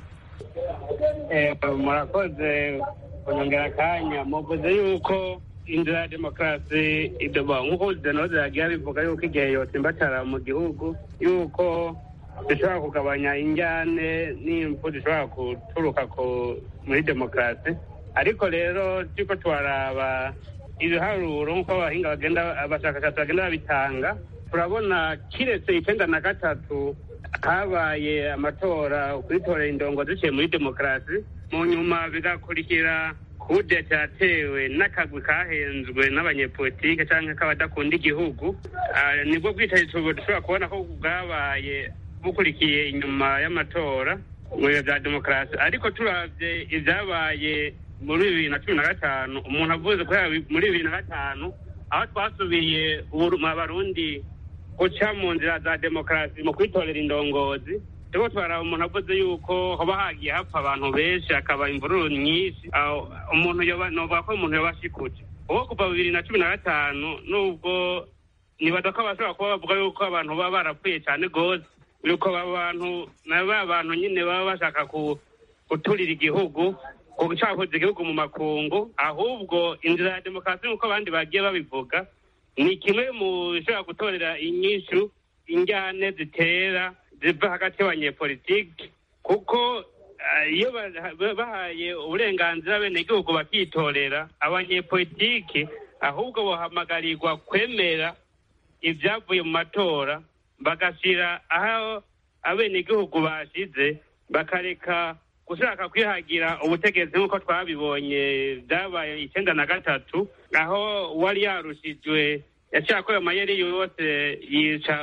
murakoze kunyongera akanya muvuze yuko inzira ya demokarasi idoba nk'uko zenoze yagiye bivuga yuko igihe yotsimbatara mu gihugu yuko zishobora kugabanya injyane n'impfu zishobora guturuka muri demokarasi ariko rero turiko turaraba ibiharuro nk'uko abahinga bagenda abashakashatsi bagenda babitanga turabona kiretse icenda na gatatu habaye amatora kuritorera indongo ziciye muri demokarasi mu nyuma bigakurikira kudeta yatewe n'akagwi kahenzwe n'abanyepolitike cyangwa k'abadakunda igihugu nibwo bwicaye dushobora kubona ko bwabaye bukurikiye inyuma y'amatora mu bihe bya demokarasi ariko turabye ibyabaye muri bibiri na cumi na gatanu umuntu avuze ko muri bibiri na gatanu aho twasubiye abarundi guca mu nzira za demokarasi mu kwitorera indongozi turiko twaraba umuntu avuze yuko hoba hagiye hapfa abantu benshi hakaba imvururu nyinshi umuntu novuga ko umuntu yoba ashikuje uwo kuva bibiri na cumi na gatanu nubwo nibaza ko abashobora kuba bavuga yuko abantu baba barapfuye cyane rwose yuko abantu na ba bantu nyine baba bashaka guturira igihugu gucakuza igihugu mu makungu ahubwo inzira ya demokarasi nk'uko abandi bagiye babivuga ni kimwe mu bishobora gutorera inyishu injyane zitera ziva hagati y'abanyepolitiki kuko iyo bahaye uburenganzira bene igihugu bakitorera abanyepolitiki ahubwo bahamagarirwa kwemera ibyavuye mu matora bagashyira aho abenegihugu bashize bakareka gushaka kwihagira ubutegetsi nk'uko twabibonye byabaye icyenda na gatatu aho uwari yarushijwe yacakoye amayeri yose yica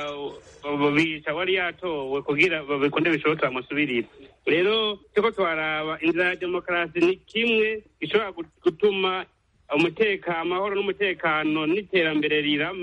bica wari yatowe kugira bikunde bishoboke bamusubirire rero turiko twaraba inzira ya demokarasi ni kimwe gishobora gutuma umutekano amahoro n'umutekano n'iterambere rirama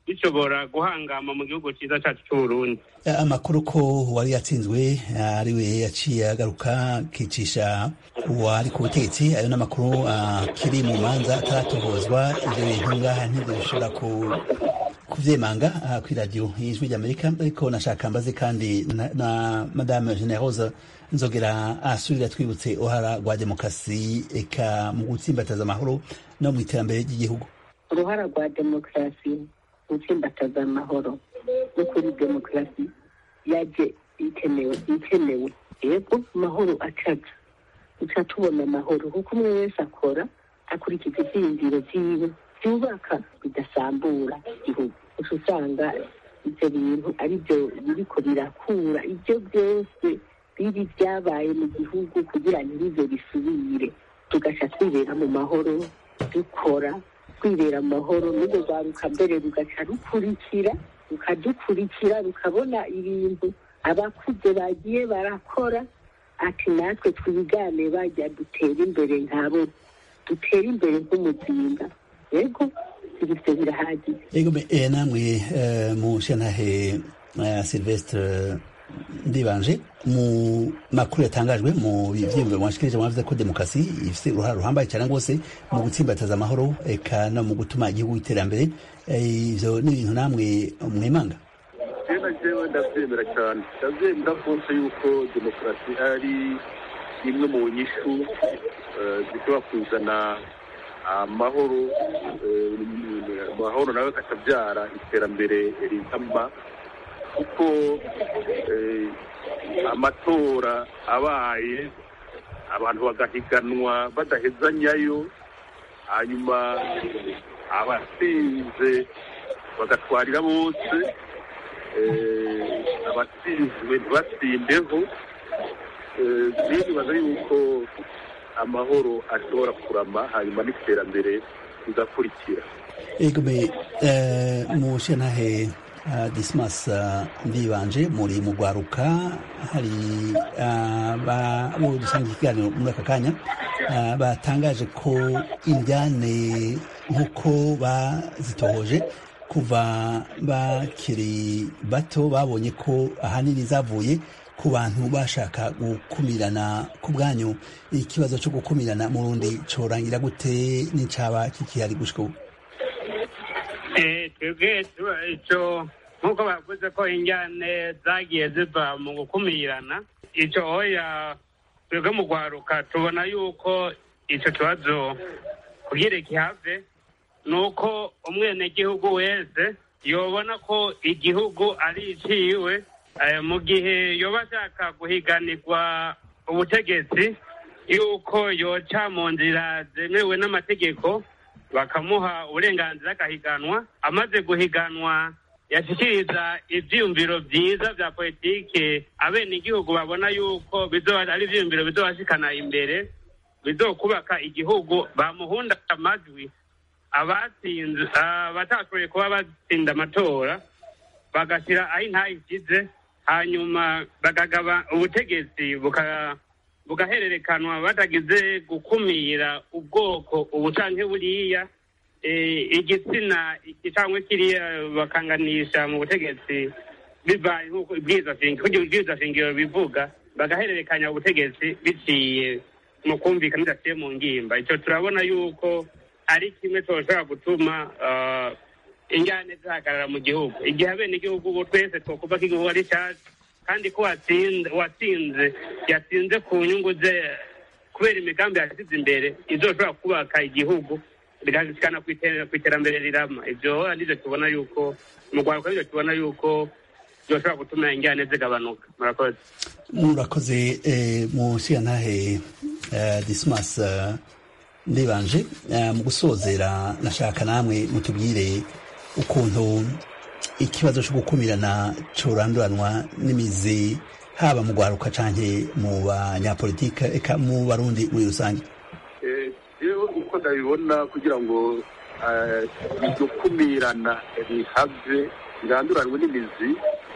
bishobora guhangama mu gihugu cyiza cyacu cy'uburundi amakuru ko wari yatsinzwe ariwe yaciye agaruka akicisha uwari ku butegetsi ayo n'amakuru akiri mu manza ataratohozwa ibyo bintu ngaha ntibyo bishobora kuvyemanga kuri radiyo y'ijwi ry'amerika ariko nashaka mbaze kandi na madame generose nzogera asubira twibutse uruhara rwa demokarasi eka mu gutsimbataza amahoro no mu iterambere ry'igihugu uruhara rwa demokarasi gutsimbataza amahoro no kuri demokarasi yaje ikenewe ikenewe yego amahoro acaca duca tubona amahoro kuko umwe wese akora akurikiza ivyiyumviro vyiwe byubaka bidasambura igihugu uca usanga ivyo bintu ari byo biriko birakura ivyo byose bibi vyabaye mu gihugu kugira ntibize bisubire tugaca twibera mu mahoro dukora kwibera amahoro n'urwo rwaruka mbere rugaca rukurikira rukadukurikira rukabona ibintu abakuze bagiye barakora ati natwe twigane bajya dutera imbere nkabo dutera imbere nk'umuzinga yego ibyo birahagije yego namwe mu shantahe silvestre ndibanje mu makuru yatangajwe mu byiyumviro mwashikirije mwavuze ko demokarasi ifite uruhare ruhambaye cyane rwose mu gutsimbataza amahoro eka no mu gutuma igihugu iterambere ivyo ni ibintu namwe mwemanga jewe jewe ndavyemera cyane ndavyemera rwose yuko demokarasi ari imwe mu nyishu zishobora kuzana amahoro amahoro nawe akabyara iterambere rizama kuko amatora abaye abantu bagahiganwa badahezanyayo hanyuma abatsinze bagatwarira bose abatsinzwe ntibatsindeho rero nibaza yuko amahoro ashobora kurama hanyuma n'iterambere rigakurikira ego me mu shantahe dismas ndibanje muri mu rwaruka hari abo dusanga ikiganiro muri aka kanya batangaje ko indyane nk'uko bazitohoje kuva bakiri bato babonye ko ahanini zavuye ku bantu bashaka gukumirana ku bwanyu ikibazo cyo gukumirana mu rundi corangira gute n'incaba kikihari gushika ubu twebwe icyo nk'uko bavuze ko injyane zagiye ziva mu gukumirana icyo oya twebwe mu rwaruka tubona yuko icyo kibazo kugira gihave ni uko umwenegihugu wese yobona ko igihugu ari iciwe mu gihe yoba ashaka guhiganirwa ubutegetsi yuko yoca mu nzira zemewe n'amategeko bakamuha uburenganzira agahiganwa amaze guhiganwa yashyikiriza ibyiyumviro byiza bya politiki abenegihugu babona yuko ari ibyiyumviro bizobashikana imbere bizokubaka igihugu bamuhunda amajwi abatsinze abatashoboye kuba batsinda amatora bagashyira aho intayi ishyize hanyuma bagagaba ubutegetsi bugahererekanwa batagize gukumira ubwoko ubu canke buriya igitsina cyangwa kiriya bakanganisha mu butegetsi bibaye nk'uko ibwirizwa shingiro bivuga bagahererekanya ubutegetsi biciye mu kumvikana bidaciye mu ngimba icyo turabona yuko ari kimwe cyoshobora gutuma injyane zihagarara mu gihugu igihe abenegihugu ubu twese twokuva ko igihugu ari cyacu kandi ko watsinze yatsinze ku nyungu ze kubera imigambi yashyize imbere izoshobora kubaka igihugu bigashikana ku iterambere rirama ibyo nibyo tubona yuko mu rwanda nibyo tubona yuko byoshobora gutuma injyane zigabanuka murakoze murakoze mu ntahe dismas ndibanje mu gusozera nashaka namwe mutubwire ukuntu ikibazo cyo gukumirana cyoranduranwa n'imizi haba mu rwaruka canke mu banyapolitike eka mu barundi muri rusange rero uko ndabibona kugira ngo iryo kumirana rihave riranduranwe n'imizi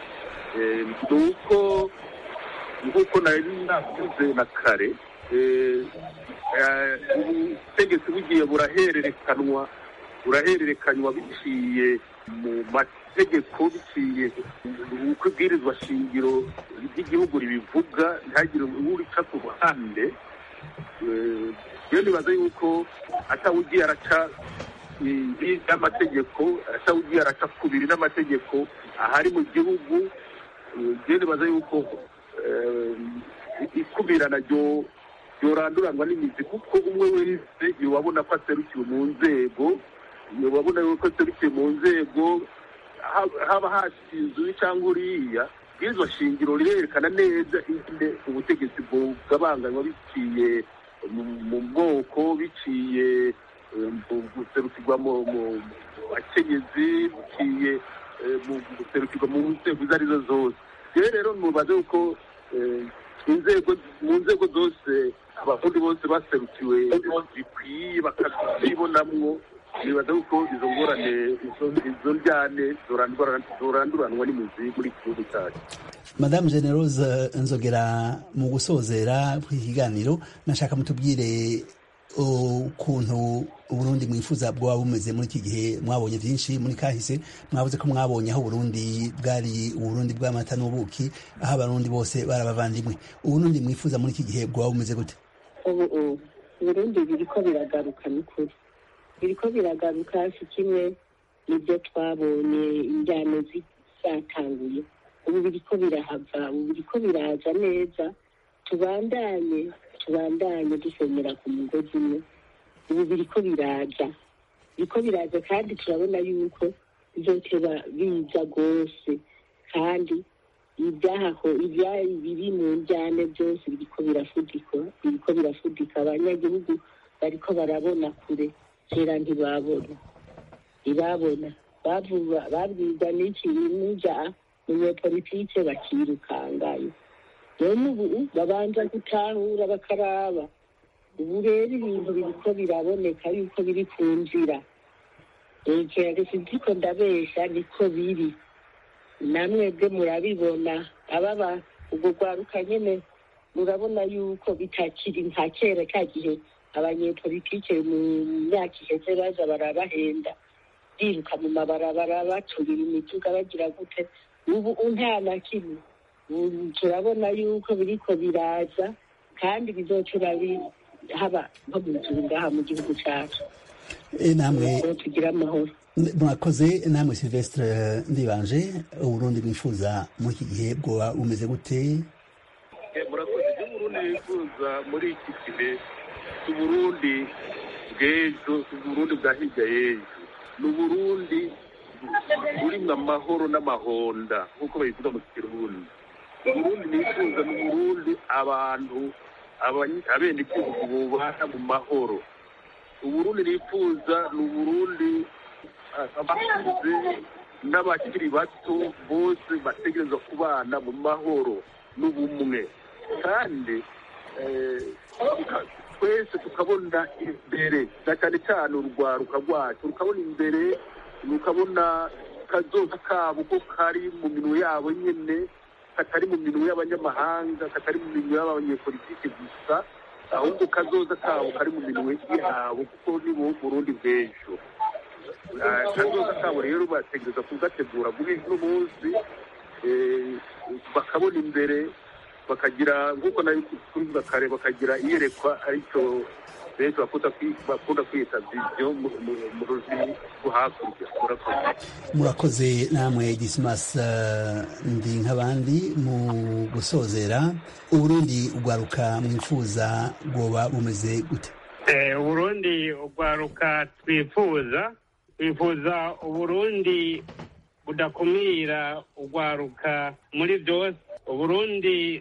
ni uko nk'uko nari navuze na kare ubutegetsi bugiye burahererekanwa urahererekanywa biciye mu mategeko biciye uko ibwirizwa shingiro ry'igihugu ribivuga ntihagire urica ku ruhande rero nibaza yuko atawugiye araca n'amategeko atawugiye araca kubiri n'amategeko ahari mu gihugu rero nibaza yuko ikubirana ryo yoranduranwa n'imizi kuko umwe wese yobabona ko aserukiwe mu nzego yobabona ko aserukiwe mu nzego haba hashinzwe cyangwa uriya bw'izo shingiro rirerekana neza ingene ubutegetsi bugabanganywa biciye mu bwoko biciye guserukirwa mu bakenyezi biciye mu guserukirwa mu nzego izo arizo zose rero rero nubaze yuko inzego mu nzego zose abarundi bose baserukiwe bikwiye bakazibonamwo nibaza yuko izo ngorane izo njyane zoranduranwa n'imizi muri iki gihugu cyacu madamu generose nzogera mu gusozera ikiganiro nashaka mutubwire ukuntu uburundi mwifuza bwaba bumeze muri iki gihe mwabonye byinshi muri kahise mwabuze ko mwabonye aho uburundi bwari uburundi bw'amata n'ubuki aho abarundi bose bari abavandimwe uburundi mwifuza muri iki gihe bwaba bumeze gute ubu uburundi biriko biragaruka ni kuri biriko biragaruka si kimwe n'ibyo twabonye injyano zatanguye ubu biriko birahava ubu biriko biraza neza tubandanye tubandanye dusenyera ku mugozi umwe ubu biriko biraza biriko biraza kandi turabona yuko bizoteba biza rwose kandi ibyaho ibyari biri mu njyane byose biriko birafudika biriko birafudika abanyagihugu bariko barabona kure kera ntibabona ntibabona babwiza n'iki n'ija munyepolitike bakirukangayo none ubu babanza gutahura bakaraba ubu rero ibintu biriko biraboneka yuko biri ku nzira ekera sinziko ndabesha niko biri namwebwe murabibona ababa ubwo rwaruka nyene murabona yuko bitakiri nka kera ka gihe abanyepolitike mu myaka iheze baza barabahenda biruka mu mabarabara baturira imiduga bagira gute ubu nta na kimwe turabona yuko biriko biraza kandi bizocura haba nko mu nzuru ngaha mu gihugu cacu namwe tugira amahoro mwakoze namwe silvestre ndibanje uburundi mwifuza muri iki gihe bwoba bumeze gute murakoze ibyo uburundi bifuza muri iki gihe si uburundi bw'ejo si uburundi bwa hirya y'ejo ni uburundi burimwo amahoro n'amahonda nk'uko babivuga mu kirundi uburundi nifuza ni uburundi abantu abenegihugu bubana mu mahoro uburundi nifuza ni uburundi abakuze n'abakiri bato bose bategerezwa kubana mu mahoro n'ubumwe kandi twese tukabona imbere na cyane cyane urwaruka rwacu rukabona imbere rukabona kazoza kabo ko kari mu minwe yabo nyine katari mu minwe y'abanyamahanga katari mu minwe y'abanyepolitike gusa ahubwo kazoza kabo kari mu minwe yabo kuko ni bo burundi bw'ejo kazoza kabo rero bategereza kugategura muri uno munsi bakabona imbere bakagira nk'uko nayo kubivuga kare bakagira iyerekwa aricyo benshi bakunda kwita viziyo mu rurimi rwo hakurya murakoze murakoze namwe dismas ndi nk'abandi mu gusozera uburundi ugwaruka mwifuza bwoba bumeze gute uburundi ugwaruka twifuza twifuza uburundi budakumira ugwaruka muri byose uburundi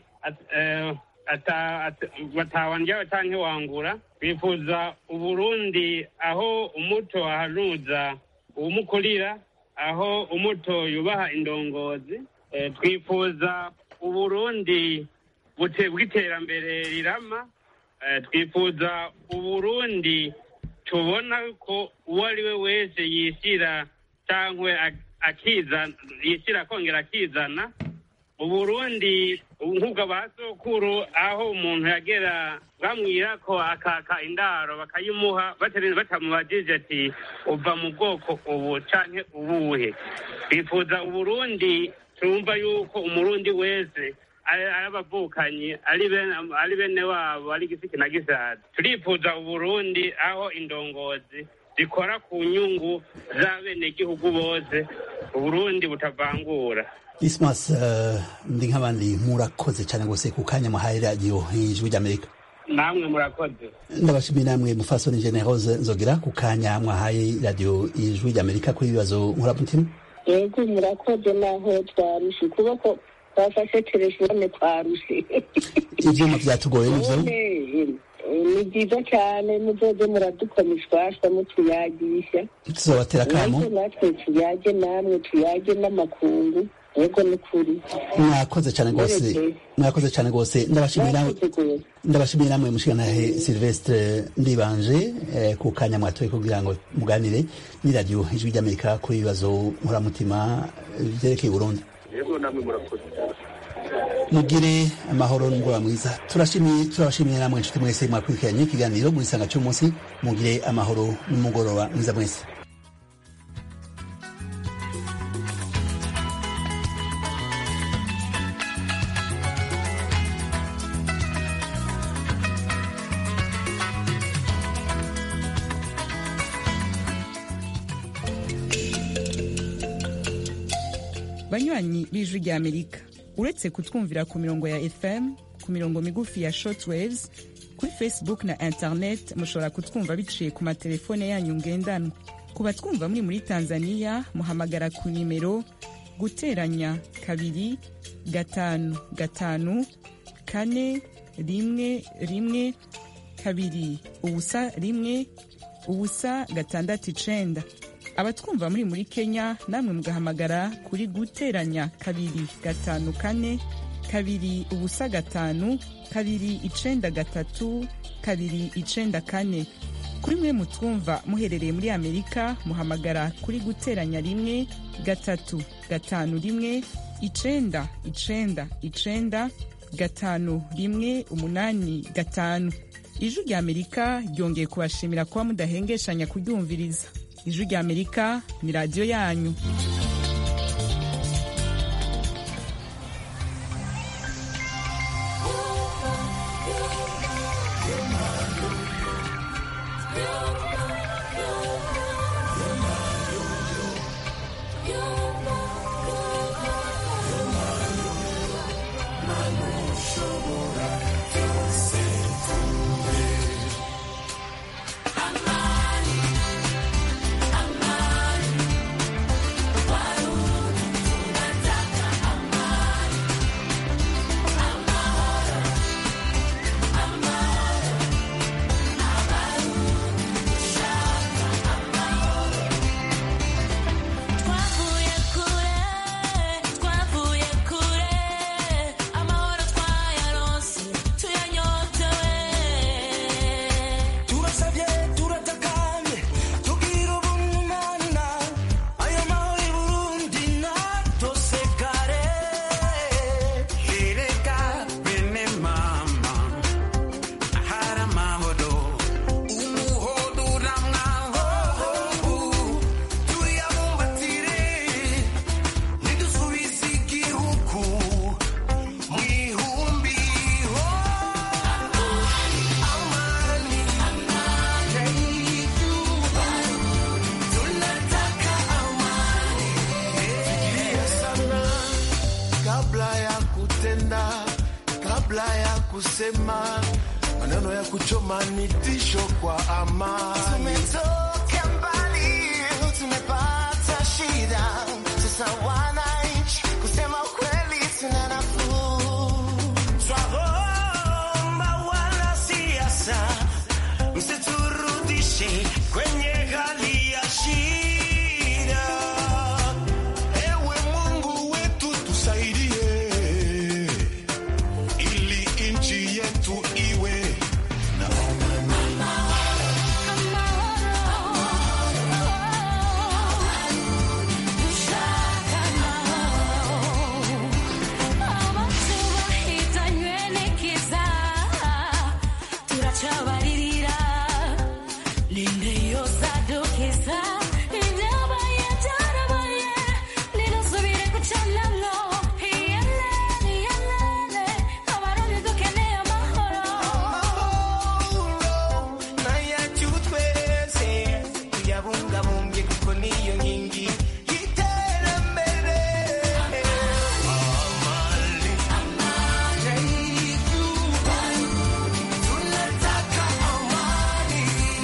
batawandyawe canke wangura twifuza uburundi aho umuto ahanuza uwumukurira aho umuto yubaha indongozi twifuza uburundi bw'iterambere rirama twifuza uburundi tubona ko uwo ari we wese yishyira cyangwa akizana yishyira akongera akizana mu burundi nk'ubwo ba sokuru aho umuntu yagera bamwira ko akaka indaro bakayimuha batarinze batamubajije ati uva mu bwoko ubu canke ubuhe bifuza uburundi tumva yuko umurundi wese ari ari abavukanyi ari bene ari bene wabo ari gisiki na gisaza turifuza uburundi aho indongozi zikora ku nyungu z'abenegihugu bose uburundi butavangura dismas eh, ndi nk'abandi murakoze cyane rwose ku kanya muhaye radiyo ijwi ry'amerika namwe murakoze ndabashimiye namwe mufasoni generose nzogera ku kanya mwahaye radiyo ijwi ry'amerika kuri ibibazo nkuramutima yego murakoze naho twarushe ukuboko twafashe telefone twarushe ivyuma vyatugoye nivyo none eh, ni byiza cyane muzoze muradukoma ishwashwa mutuyagisha tuzobatera akamo Yego natwe tuyage namwe tuyage n'amakungu yego ni kuri mwakoze cyane rwose Mwerekeye. mwakoze cyane rwose ndabashimiye namwe Mwakoze rwose. ndabashimiye namwe mushikanahe silvestre ndibanje eh, ku kanya mwatoye kugira ngo muganire ni radiyo ijwi ry'amerika kuri ibibazo nkuramutima eh, vyerekeye uburundi yego namwe murakoze mugire amahoro n'umugoroba mwiza turashimiye turabashimiye namwe inshuti mwese mwakurikiranye ikiganiro muri sanga cy'umunsi mugire amahoro n'umugoroba mwiza mwese banywanyi b'ijwi rya amerika uretse kutwumvira ku mirongo ya fm ku mirongo migufi ya shortwaves kuri facebook na internet mushobora kutwumva biciye ku matelefone yanyu ngendanwa ku batwumva muri muri tanzania muhamagara ku nimero guteranya kabiri gatanu gatanu kane rimwe rimwe kabiri ubusa rimwe ubusa gatandatu icenda abatwumva muri muri kenya namwe mugahamagara kuri guteranya kabiri gatanu kane kabiri ubusa gatanu kabiri icenda gatatu kabiri icenda kane kuri mwe mutwumva muherereye muri amerika muhamagara kuri guteranya rimwe gatatu gatanu rimwe icenda icenda icenda gatanu rimwe umunani gatanu ijwi rya amerika ryongeye kubashimira kuba mudahengeshanya kuryumviriza ijwi rya amerika ni radiyo yanyu Twavuye kure, twavuye kure, amahoro twayaronse, tuyanyotewe. turasabye turatakanye tugira ubumana ayo mahoro i burundi natosekare ereka bene mama ahari amahoro umuhodo uramwaho tuyabumbatire nidusubize igihugu mu ihumbi ho amani tunataka amani fikiria sana kabla ya kutenda kabla ya kusema maneno ya kuchoma ni tisho kwa amani tumetoka mbali tumepata shida sasa wananchi kusema ukweli tuna nafuu twaomba wanasiasa msiturudishe kwenye hali ya shida. Ewe Mungu wetu tusaidie, ili nchi yetu iwe na amani. kwirengagiza ibyabaye byarabaye ntirusubire gucanamwo iyelene iyelene abarundi dukeneye amahoro nayacu twese tuyabungabunge kuko niyo nkingi y'iterambere amani yaizuba tunataka amani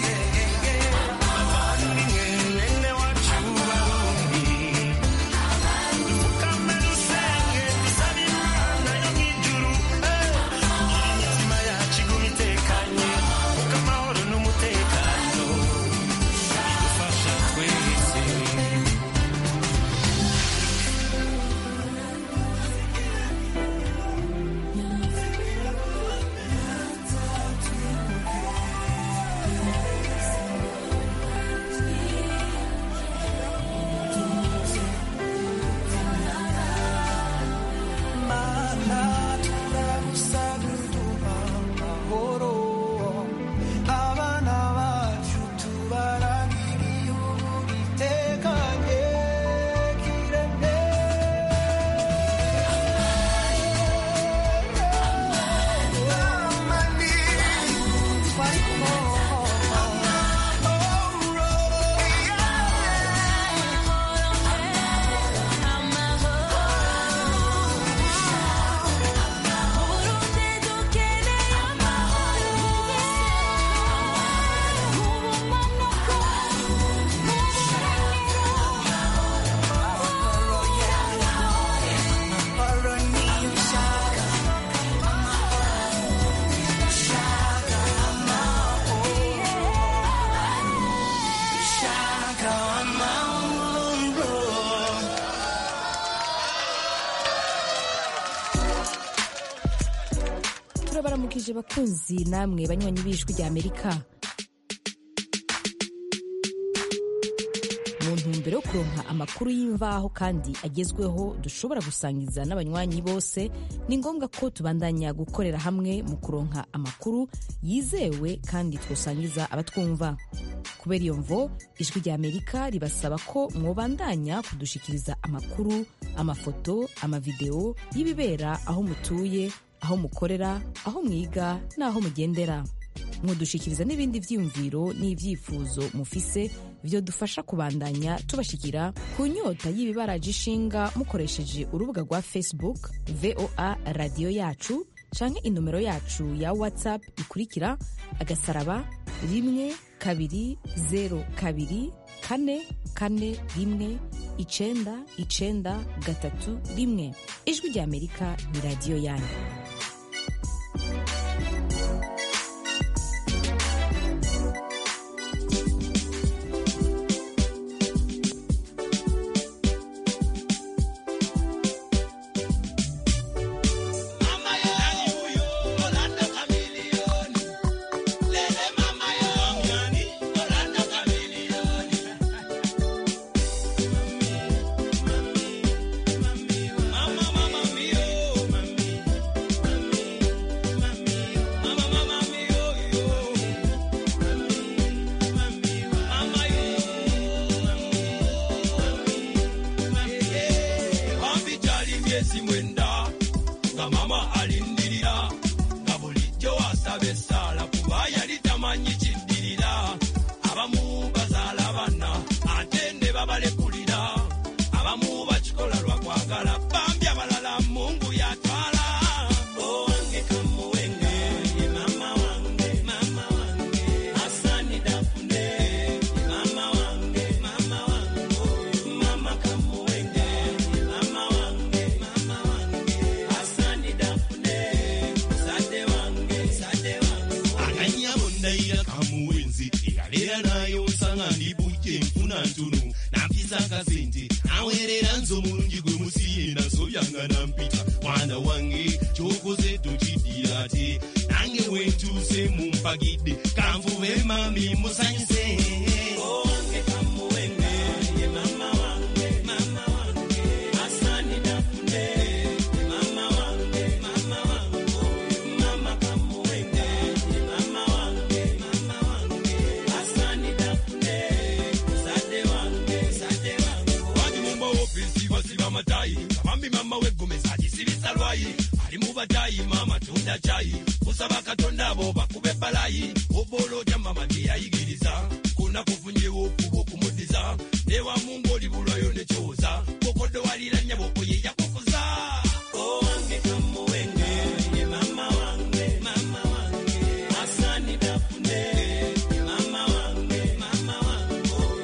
amani mwene wacu barundi dupfukame dusenge dusabe imana yo mw'ijuru imitima yacu iguma itekanye kuko amahoro n'umutekano bidufasha twese mana turagusaba uduha amahoro abana bacu tubaragire igihugu gitekanye kireme amani turabaramukije bakunzi namwe banywanyi b'ijwi rya amerika mu ntumbero yo kuronka amakuru y'imvaho kandi agezweho dushobora gusangiza n'abanywanyi bose ni ngombwa ko tubandanya gukorera hamwe mu kuronka amakuru yizewe kandi twosangiza abatwumva kubera iyo mvo ijwi rya amerika ribasaba ko mwobandanya kudushikiriza amakuru amafoto amavideo y'ibibera aho mutuye aho mukorera aho mwiga n'aho mugendera mwodushikiriza n'ibindi vyiyumviro n'ivyifuzo mufise vyodufasha kubandanya tubashikira ku nyota y'ibibaraje ishinga mukoresheje urubuga rwa facebook voa radiyo yacu canke inomero yacu ya whatsapp ikurikira agasaraba rimwe kabiri zero kabiri kane kane rimwe icenda icenda gatatu rimwe ijwi rya amerika ni radiyo yanyu Wambi gyali myezi mwenda nga mama alindirira nga bulijjo wasaba essaala kuba yali tamanyi kiddirira abamu bazaala bana ate ne babalekulira abamu bakikola lwa kwagala bambi abalala mungu yatwala owange kamuwenge ye mama wange mama wange asani dafune ye mama wange mama wange oyo mama kamuwenge ye mama wange mama wange asani dafune sade wange sade wange akanyabo ndayira kamuwenzi eyaleera nayo nsanga ndi bujje nfuna ntono nampisa akasente naweerera nze omulungi gwe musiye naso byanga nampita mwana wange kyokoze tokiddira ate nange wentuuse mumpagidde kanvube mami musanyuse owange kamuwenge ye mama wange mama wange asani dafune ye mama wange mama wange oyo mama kamuwenge ye mama wange mama wange asani dafune chayi mama tunda chayi kusaba